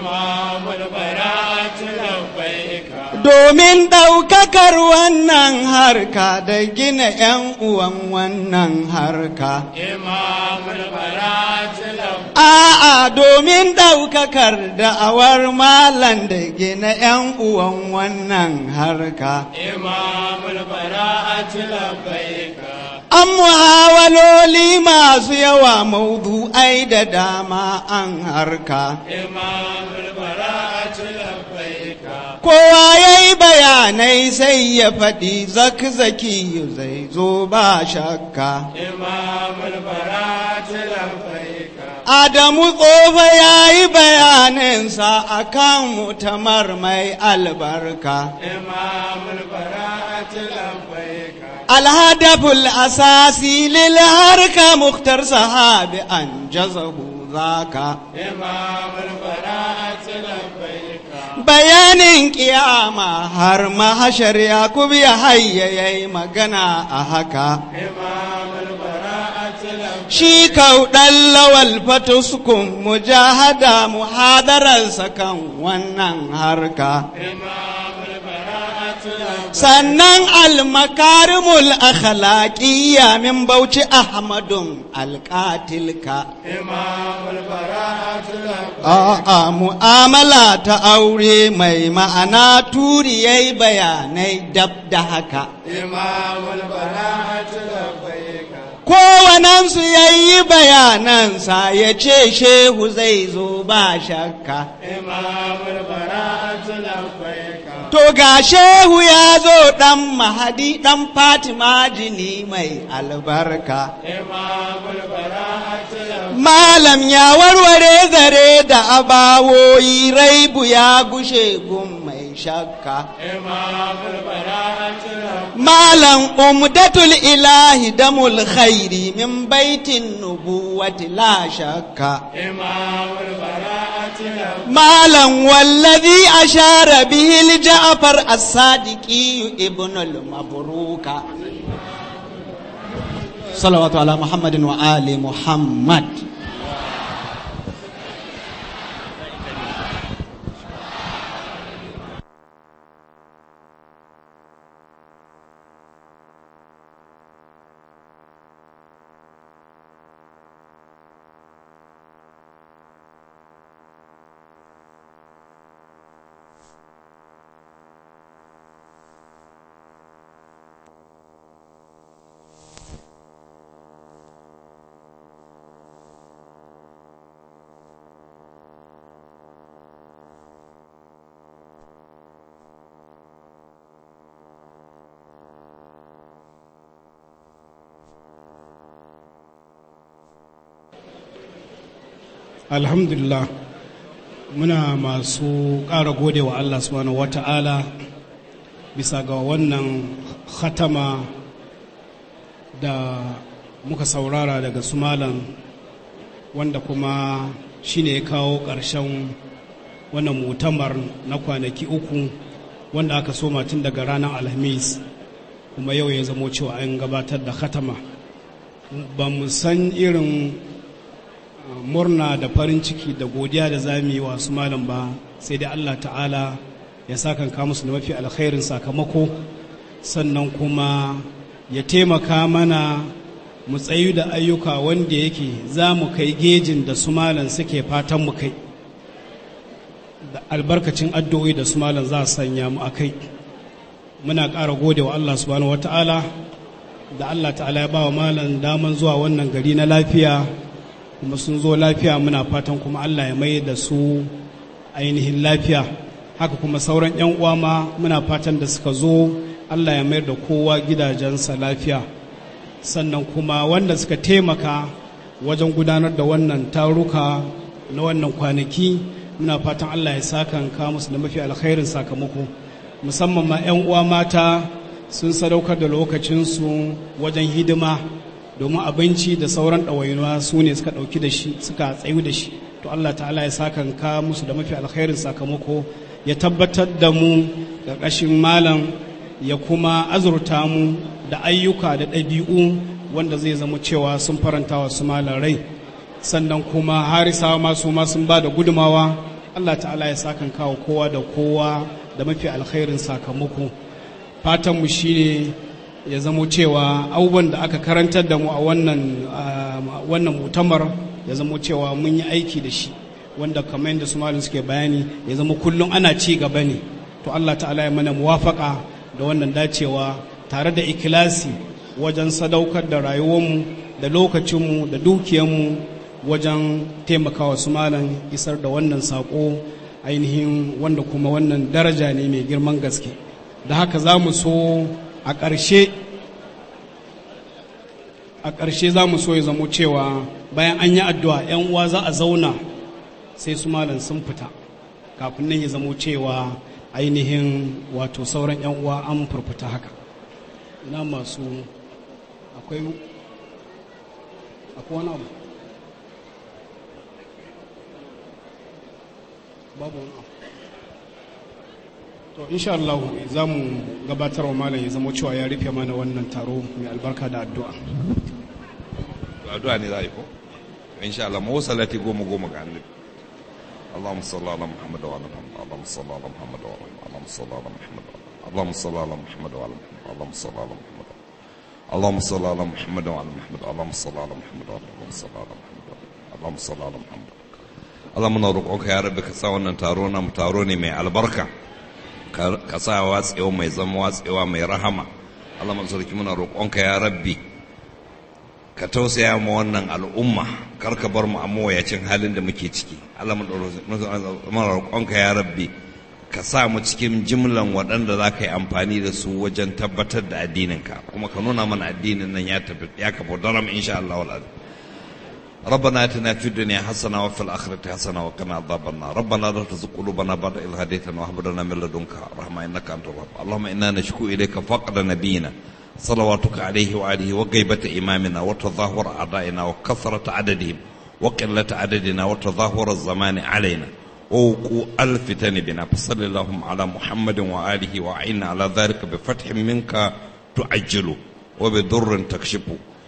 Imamul bara'atu labbaika. Domin ɗaukakar wannan harka da gina ‘yan uwan wannan harka. Imamul bara'atu labbaika. A'a domin ɗaukakar da'awar malan da gina ‘yan uwan wannan harka. Imamul bara'atu labbaika. An muhawaloli masu yawa maudu'ai da dama an harka. Imamul bara'atu labbaika. Kowa ya yi bayanai sai ya faɗi zaki-zaki zai zo ba shakka. Imamul bara'atu labbaika. Adamu tsofa ya yi bayaninsa a kan mutamar mai albarka. Imamul bara'atu labbaika. الهدف الأساسي للحركة مختار صحابي أنجزه ذاك Imamul bara'atu labbaika. bayanin kiyama har mahashar yakub ya hayyaye magana a haka Imamul bara'atu labbaika. shi kauɗan lawal fatuskun mujahada muhadararsa kan wannan harka Imamul bara'atu labbaika. sannan almakarimul akhlaqiyya min bauchi ahmadun alƙatilka Imamul bara'atu labbaika. A'a mu'amala ta aure mai ma'ana turi yayi bayanai dab da haka. Imamul bara'atu labbaika. Kowanensu ya yi bayanansa ya ce shehu zai zo ba shakka. Imamul bara'atu labbaika. To ga shehu ya zo ɗan mahadi ɗan Fatima jini mai albarka. Imamul bara'atu labbaika. Malam ya warware zare da abawoyi raibu ya gushe gun mai shakka. Imamul bara'atu labbaika. Malam umdatul ilahi damul khairi min baitin nubuwati la shakka. Imamul bara'atu labbaika. Malam wallazi ashara bihi Ja'far as-Sadiqi ibn al-Mabruka. salawatu ala muhammadin wa ali muhammad alhamdulillah muna masu ƙara gode wa allah subhanahu wata'ala bisa ga wannan khatama da muka saurara daga su malam wanda kuma shine ya kawo ƙarshen wannan mutamar na kwanaki uku wanda aka soma tun daga ranar alhamis kuma yau ya zamo cewa an gabatar da khatama ba mu san irin murna da farin ciki da godiya da za mu yi wa su malam ba sai dai Allah ta'ala ya sakan ka musu da mafi alkhairin sakamako sannan kuma ya taimaka mana mu tsayu da ayyuka wanda yake za mu kai gejin da su malam suke fatan mu kai da albarkacin addu'o'i da su malam za su sanya mu a kai muna ƙara gode wa Allah subhanahu wata'ala da Allah ta'ala ya ba wa malam daman zuwa wannan gari na lafiya kuma sun zo lafiya muna fatan kuma Allah ya mai da su ainihin lafiya haka kuma sauran 'yan uwa ma muna fatan da suka zo Allah ya mayar da kowa gidajensa lafiya sannan kuma wanda suka taimaka wajen gudanar da wannan taruka na wannan kwanaki muna fatan Allah ya sakanka musu da mafi alkhairin sakamako musamman ma 'yan uwa mata sun sadaukar da lokacinsu wajen hidima domin abinci da sauran ɗawainuwa su ne suka ɗauki da shi suka tsayu da shi to Allah ta'ala ya sakanka musu da mafi alkhairin sakamako ya tabbatar da mu ƙarƙashin malam ya kuma azurta mu da ayyuka da ɗabi'u wanda zai zama cewa sun faranta wa su malam rai sannan kuma harisawa masu ma sun ba da gudumawa Allah ta'ala ya sakanka wa kowa da kowa da mafi alkhairin sakamako fatanmu shine ya zamo cewa abubuwan da aka karantar da mu a wannan wannan mutamar ya zamo cewa mun yi aiki da shi wanda kamar yadda su malin suke bayani ya zama kullum ana ci gaba ne to Allah ta'ala ya mana muwafaka da wannan dacewa tare da ikilasi wajen sadaukar da rayuwarmu da lokacinmu da dukiyarmu wajen taimakawa su malam isar da wannan sako ainihin wanda kuma wannan daraja ne mai girman gaske da haka za mu so a ƙarshe a ƙarshe za mu so ya zamo cewa bayan an yi addu'a 'yan uwa za a zauna sai su malam sun fita kafin nan ya zamo cewa ainihin wato sauran 'yan uwa an furfuta haka ina masu akwai akwai wani abu babu wani abu to insha Allah za mu gabatar wa malam ya zama cewa ya rufe mana wannan taro mai albarka da addu'a addu'a ne za a yi ko insha Allah mu salati goma goma ga annabi اللهم صل على محمد وعلى محمد اللهم صل على محمد وعلى محمد اللهم صل على محمد اللهم صل على محمد وعلى محمد اللهم صل على محمد اللهم صل على محمد وعلى محمد اللهم صل على محمد وعلى اللهم صل على محمد اللهم صل على محمد Allah muna roƙonka ya rabbi ka sa wannan taro na taro ne mai albarka ka sa watsewa mai zama watsewa mai rahama Allah mun sarki muna roƙonka ya rabbi ka tausaya ma wannan al'umma kar ka bar mu a mawayacin halin da muke ciki Allah muna roƙonka ya rabbi ka sa mu cikin jimlan waɗanda za ka yi amfani da su wajen tabbatar da addininka kuma ka nuna mana addinin nan ya kafa daram insha Allah wal ربنا اتنا في الدنيا حسنه وفي الاخره حسنه وقنا عذاب النار ربنا لا تزغ قلوبنا بعد إذ هديتنا وهب لنا من لدنك رحمه انك انت الوهاب اللهم انا نشكو اليك فقد نبينا صلواتك عليه وآله وغيبة إمامنا وتظاهر أعدائنا وكثرة عددهم وقلة عددنا وتظاهر الزمان علينا ووقوع الفتن بنا فصل اللهم على محمد وآله وأعنا على ذلك بفتح منك تعجله وبضر تكشفه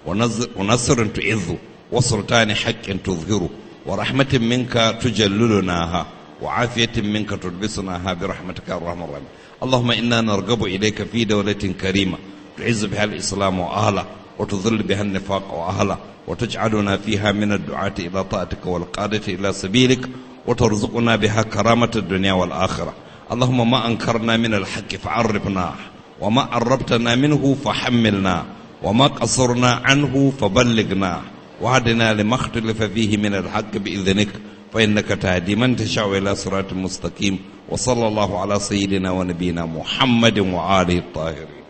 ونز- ونصر تعز وسلطان حق تظهره ورحمة منك تجللناها وعافية منك تلبسناها برحمتك يا الرحمن الرحيم اللهم إنا نرغب إليك في دولة كريمة تعز بها الإسلام وأهله وتذل بها النفاق وأهله وتجعلنا فيها من الدعاة إلى طاعتك والقادة إلى سبيلك وترزقنا بها كرامة الدنيا والآخرة اللهم ما أنكرنا من الحق فعرفنا وما قربتنا منه فحملنا وما قصرنا عنه فبلغنا وهدنا لما اختلف فيه من الحق بإذنك فإنك تهدي من تشاء إلى صراط مستقيم وصلى الله على سيدنا ونبينا محمد وآله الطاهرين